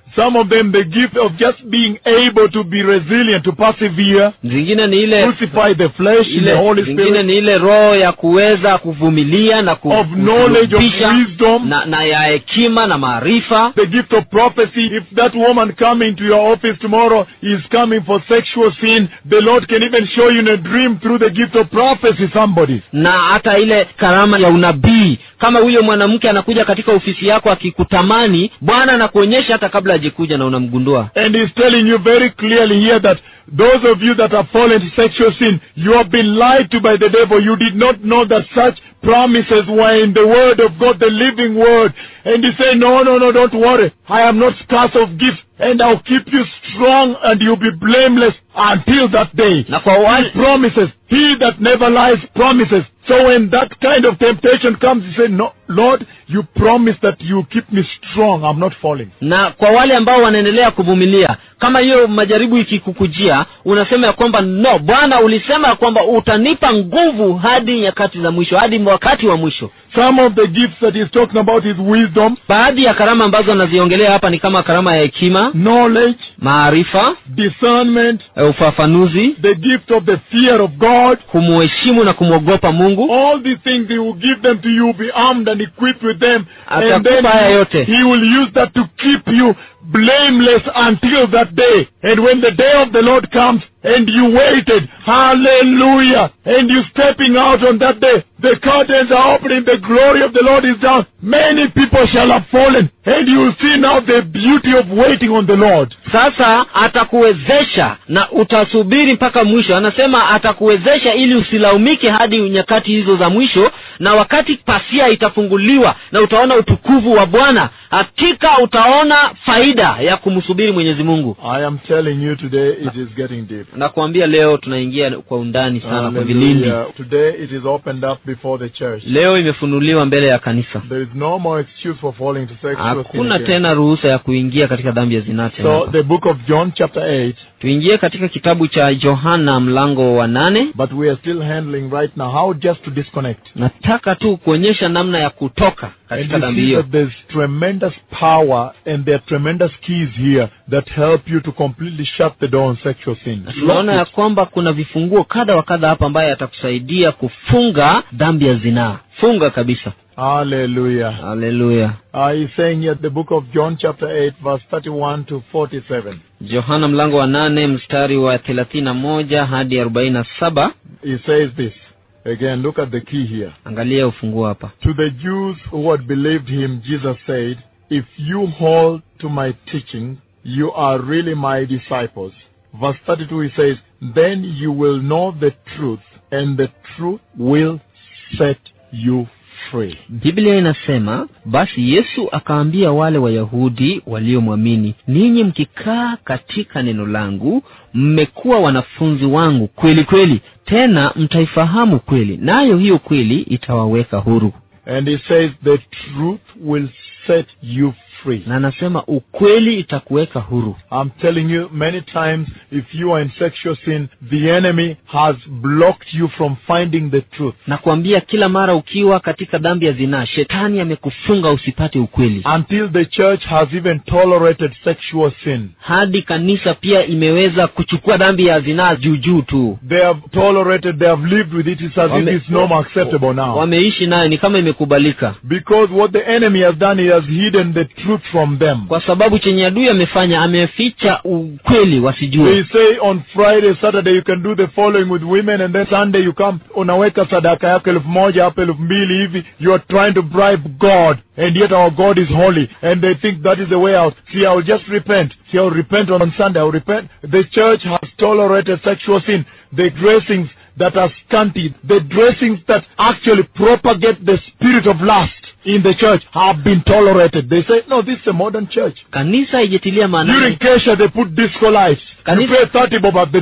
Some of them the gift of just being able to be resilient, to persevere, zingine ni ile crucify the flesh in the ile Holy zingine Spirit, ni ile roho ya kuweza kuvumilia na ku- of knowledge, of kusulubisha wisdom, na, na ya hekima na maarifa the gift of prophecy. If that woman coming to your office tomorrow is coming for sexual sin, the Lord can even show you in a dream through the gift of prophecy somebody. na hata ile karama ya unabii kama huyo mwanamke anakuja katika ofisi yako akikutamani bwana anakuonyesha hata kabla hajekuja na unamgundua And he's telling you very clearly here that those of you that have fallen to sexual sin, you have been lied to by the devil. You did not know that such promises were in the word of God, the living word. And he said, no, no, no, don't worry. I am not scarce of gifts and I'll keep you strong and you'll be blameless until that day. na kwa He wale promises. He that never lies promises. So when that kind of temptation comes, you say, no, Lord, you promise that you keep me strong. I'm not falling. na kwa wale ambao wanaendelea kuvumilia kama hiyo majaribu ikikukujia unasema ya kwamba no bwana ulisema ya kwamba utanipa nguvu hadi nyakati za mwisho hadi wakati wa mwisho Some of the gifts that he's talking about is wisdom, baadhi ya karama ambazo anaziongelea hapa ni kama karama ya hekima knowledge, maarifa discernment, eh, ufafanuzi the gift of the fear of God. kumuheshimu na kumwogopa mungu All these things he will give them to you, be armed and equipped with them, and then Atakupa haya yote. he will use that to keep you blameless until that day. And when the day of the Lord comes, and you waited, hallelujah, and you stepping out on that day, the curtains are opening, the glory of the Lord is down. Many people shall have fallen, and you will see now the beauty of waiting on the Lord. sasa atakuwezesha na utasubiri mpaka mwisho anasema atakuwezesha ili usilaumike hadi nyakati hizo za mwisho na wakati pasia itafunguliwa na utaona utukufu wa bwana hakika utaona faida ya kumsubiri mwenyezi mungu I am telling you today, it is getting deep. nakuambia leo tunaingia kwa undani sana kwa vilindi Hallelujah. Today it is opened up before the church. leo imefunuliwa mbele ya kanisa There is no more excuse for falling to sexual sin. hakuna again. tena ruhusa ya kuingia katika dhambi ya zinaa tena So hapa. the book of John chapter 8, tuingie katika kitabu cha yohana mlango wa nane but we are still handling right now how just to disconnect. nataka tu kuonyesha namna ya kutoka And katika you dhambi see hiyo that there's tremendous power and there are tremendous keys here that help you to completely shut the door on sexual sin. tunaona ya kwamba kuna vifunguo kadha wa kadha hapa ambaye atakusaidia kufunga dhambi ya zinaa funga kabisa Hallelujah. haleluya Uh, he's saying here the book of John chapter 8 verse 31 to 47. yohana mlango wa nane mstari wa thelathini na moja hadi arobaini na saba He says this. Again, look at the key here. angalia ufunguo hapa To the Jews who had believed him, Jesus said, If you hold to my teaching, you are really my disciples. Verse 32 he says, Then you will know the truth, and the truth will set you free. biblia inasema basi yesu akaambia wale wayahudi waliomwamini ninyi mkikaa katika neno langu mmekuwa wanafunzi wangu kweli kweli tena mtaifahamu kweli nayo hiyo kweli itawaweka huru And he says, The truth will set you free. na anasema ukweli itakuweka huru I'm telling you, many times, if you are in sexual sin, the enemy has blocked you from finding the truth. na kuambia kila mara ukiwa katika dhambi ya zinaa shetani amekufunga usipate ukweli Until the church has even tolerated sexual sin. hadi kanisa pia imeweza kuchukua dhambi ya zinaa juu juu tu They have tolerated, they have lived with it. It's as if Wame- it's no more acceptable now. wameishi nayo ni kama imekubalika Because what the enemy has done, he has hidden the truth from them. kwa sababu chenye adui amefanya ameficha ukweli They wasijue say on Friday, Saturday you can do the following with women and then Sunday you come unaweka sadaka yako elfu moja hapo elfu mbili hivi. You are trying to bribe God and yet our God is holy and they think that is the way out. See, I'll just repent. See, I'll repent on Sunday. I'll repent. The church has tolerated sexual sin. The dressings that are scanty, the dressings that actually propagate the spirit of lust in the church have been tolerated. They say, no, this is a modern church. kanisa haijatilia During maanani Kesha, they put disco lights. You Kanisa- pay 30 bob at the door.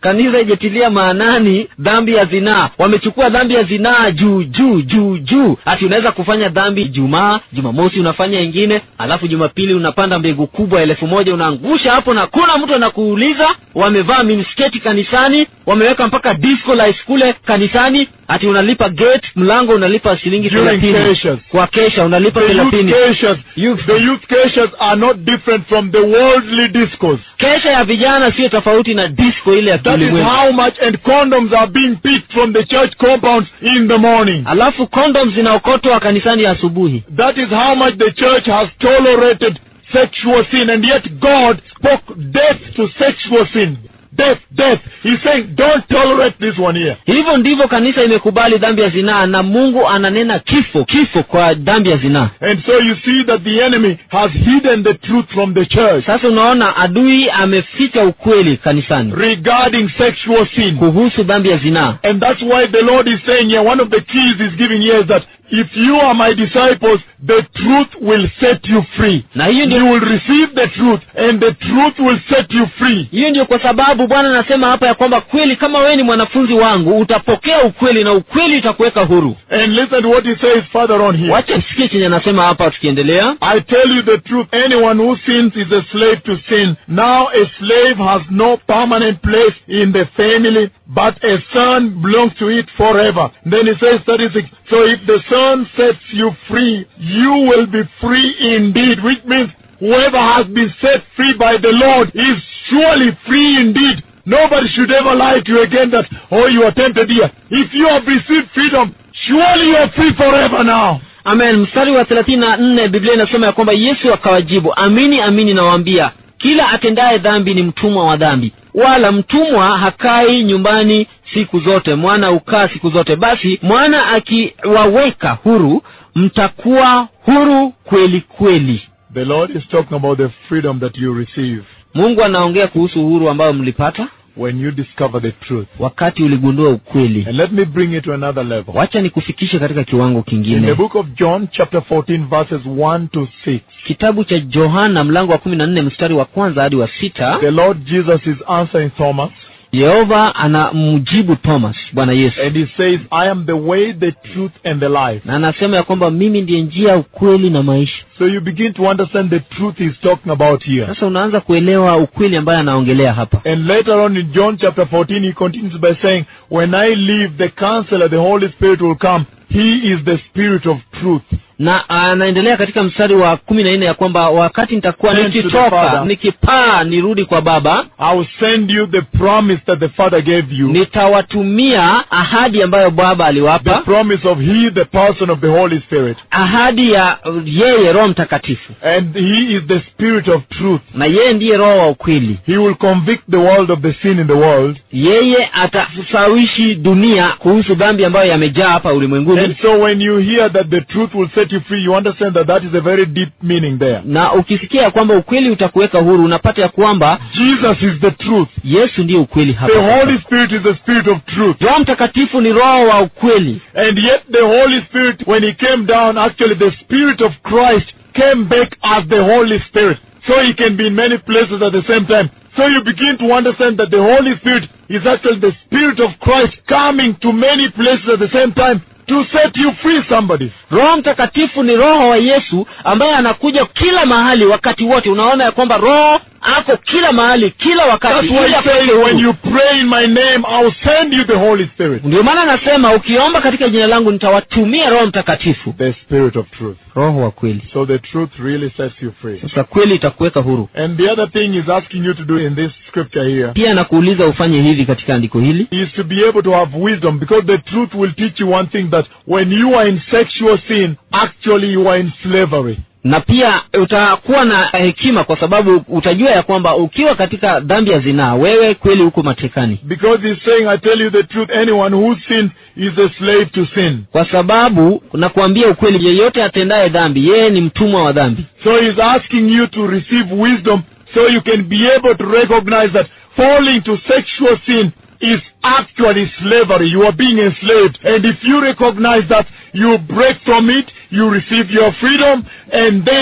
kanisa ijetilia maanani dhambi ya zinaa wamechukua dhambi ya zinaa juu juu juu juu ati unaweza kufanya dhambi jumaa jumamosi unafanya ingine alafu jumapili unapanda mbegu kubwa elfu moja unaangusha hapo na kuna mtu anakuuliza wamevaa minisketi kanisani wameweka mpaka disco lights kule kanisani ati unalipa gate mlango unalipa shilingi During thelathini cases. kwa kesha unalipa The youth thelathini caches, Youth. the youth caches are not different from the worldly discos. kesha ya vijana sio tofauti na disco ile ya That is kiulimwengu how much, and condoms are being picked from the church compounds in the morning. alafu condoms zinaokotwa kanisani asubuhi That is how much the church has tolerated sexual sin, and yet God spoke death to sexual sin. Death, death. He's saying, don't tolerate this one here. hivyo ndivyo kanisa imekubali dhambi ya zinaa na mungu ananena kifo kifo kwa dhambi ya zinaa And so you see that the enemy has hidden the truth from the church sasa unaona adui ameficha ukweli kanisani regarding sexual sin. kuhusu dhambi ya zinaa And that's why the Lord is saying here, one of the keys he's giving here is that if you are my disciples, the truth will set you free. na hiyo You ndio will receive the truth, and the truth will set you free. hiyo ndio kwa sababu bwana anasema hapa ya kwamba kweli kama wewe ni mwanafunzi wangu utapokea ukweli na ukweli utakuweka huru And listen to what he says further on here. wacha sikie chenye anasema hapa tukiendelea I tell you the truth, anyone who sins is a slave to sin. Now a slave has no permanent place in the family, but a son belongs to it forever. Then he says 36, so if the son sets you free, you will be free indeed, which means whoever has been set free by the Lord is surely free indeed. Nobody should ever lie to you again that, oh, you are tempted here. If you have received freedom, surely you are free forever now. amen mstari wa thelathini na nne biblia inasema ya kwamba yesu akawajibu amini amini nawaambia kila atendaye dhambi ni mtumwa wa dhambi wala mtumwa hakai nyumbani siku zote mwana hukaa siku zote basi mwana akiwaweka huru mtakuwa huru kweli kweli The Lord is talking about the freedom that you receive mungu anaongea kuhusu uhuru ambao mlipata when you discover the truth. wakati uligundua ukweli And let me bring it to another level. wacha nikufikishe katika kiwango In the kingine book of John, chapter 14, verses 1 to 6, kitabu cha johana mlango wa kumi na nne mstari wa kwanza hadi wa sita the Lord Jesus is answering Thomas, yehova anamjibu thomas bwana yesu and he says, I am the way, the truth, and the life. na anasema ya kwamba mimi ndiye njia ukweli na maisha So you begin to understand the truth he's talking about here. sasa unaanza kuelewa ukweli ambaye anaongelea hapa And later on in John chapter 14, he continues by saying, When I leave, the counselor, the Holy Spirit will come. He is the Spirit of truth. na anaendelea katika mstari wa kumi na nne ya kwamba wakati nitakuwa Send to the nikitoka Father. nikipaa nirudi kwa baba I will send you the promise that the Father gave you. nitawatumia ahadi ambayo baba The aliwapa promise of He, the person of the Holy Spirit. ahadi ya uh, yeye roho mtakatifu And He is the Spirit of truth. na yeye ndiye roho wa ukweli He will convict the world of the sin in the world. yeye atasawishi dunia kuhusu dhambi ambayo yamejaa hapa And ulimwenguni so when you hear that the truth will set you free, you understand that that is a very deep meaning there. na ukisikia ya kwamba ukweli utakuweka huru unapata ya kwamba Jesus is the truth. yesu ndiye ukweli The hapa Holy Spirit is the Spirit of truth. roho mtakatifu ni roho wa ukweli And yet the Holy Spirit, when He came down, actually the Spirit of Christ came back as the Holy Spirit. So He can be in many places at the same time. So you begin to understand that the Holy Spirit is actually the Spirit of Christ coming to many places at the same time to set you free somebody. roho mtakatifu ni roho wa yesu ambaye anakuja kila mahali wakati wote unaona ya kwamba roho ako kila mahali kila wakati That's why ili He akuweke says, huru. when you pray in my name, I'll send you the Holy Spirit. ndio maana anasema ukiomba katika jina langu nitawatumia roho mtakatifu The Spirit of truth. roho wa kweli So the truth really sets you free. sasa kweli itakuweka huru And the other thing He's asking you to do in this scripture here pia nakuuliza ufanye hivi katika andiko hili is to be able to have wisdom because the truth will teach you one thing that when you are in sexual sin, actually you are in slavery. na pia utakuwa na hekima kwa sababu utajua ya kwamba ukiwa katika dhambi ya zinaa wewe kweli huko matekani Because he's saying, I tell you the truth, anyone who sins is a slave to sin. kwa sababu nakuambia ukweli yeyote atendaye dhambi yeye ni mtumwa wa dhambi So he's asking you to receive wisdom so you can be able to recognize that falling to sexual sin is actually slavery. You are being enslaved. And if you recognize that, you break from it, you receive your freedom, and then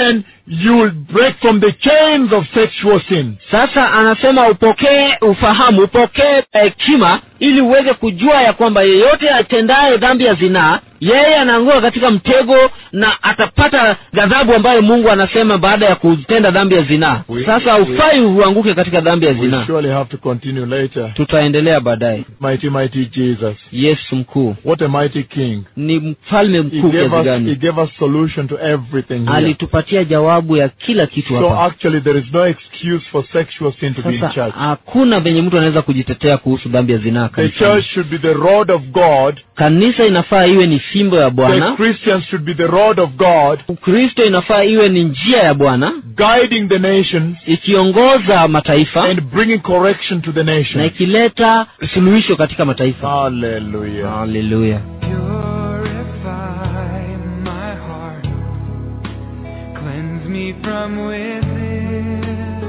you will break from the chains of sexual sin. sasa anasema upokee ufahamu upokee hekima ili uweze kujua ya kwamba yeyote atendaye dhambi ya zinaa yeye anaanguka katika mtego na atapata ghadhabu ambayo mungu anasema baada ya kutenda dhambi ya zinaa We- sasa we- ufai uanguke katika dhambi ya We zinaa surely have to continue later. tutaendelea baadaye Mighty, mighty Jesus. yesu mkuu What a mighty King. ni mfalme He mkuu gave kiasi us, he gani gave us solution to everything here. alitupatia jawabu ya kila kitu So hapa actually there is no excuse for sexual sin to be in sasa church. hakuna venye mtu anaweza kujitetea kuhusu dhambi ya zinaa The kanisani. church should be the rod of God. kanisa inafaa iwe ni fimbo ya The bwana Christians should be the rod of God, ukristo inafaa iwe ni njia ya bwana guiding the nations ikiongoza mataifa and bringing correction to the na nations. ikileta suluhisho katika mataifa Hallelujah. haleluya Purify my heart, cleanse me from within,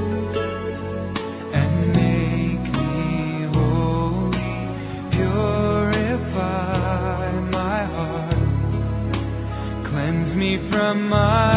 and make me holy. Purify my heart, cleanse me from my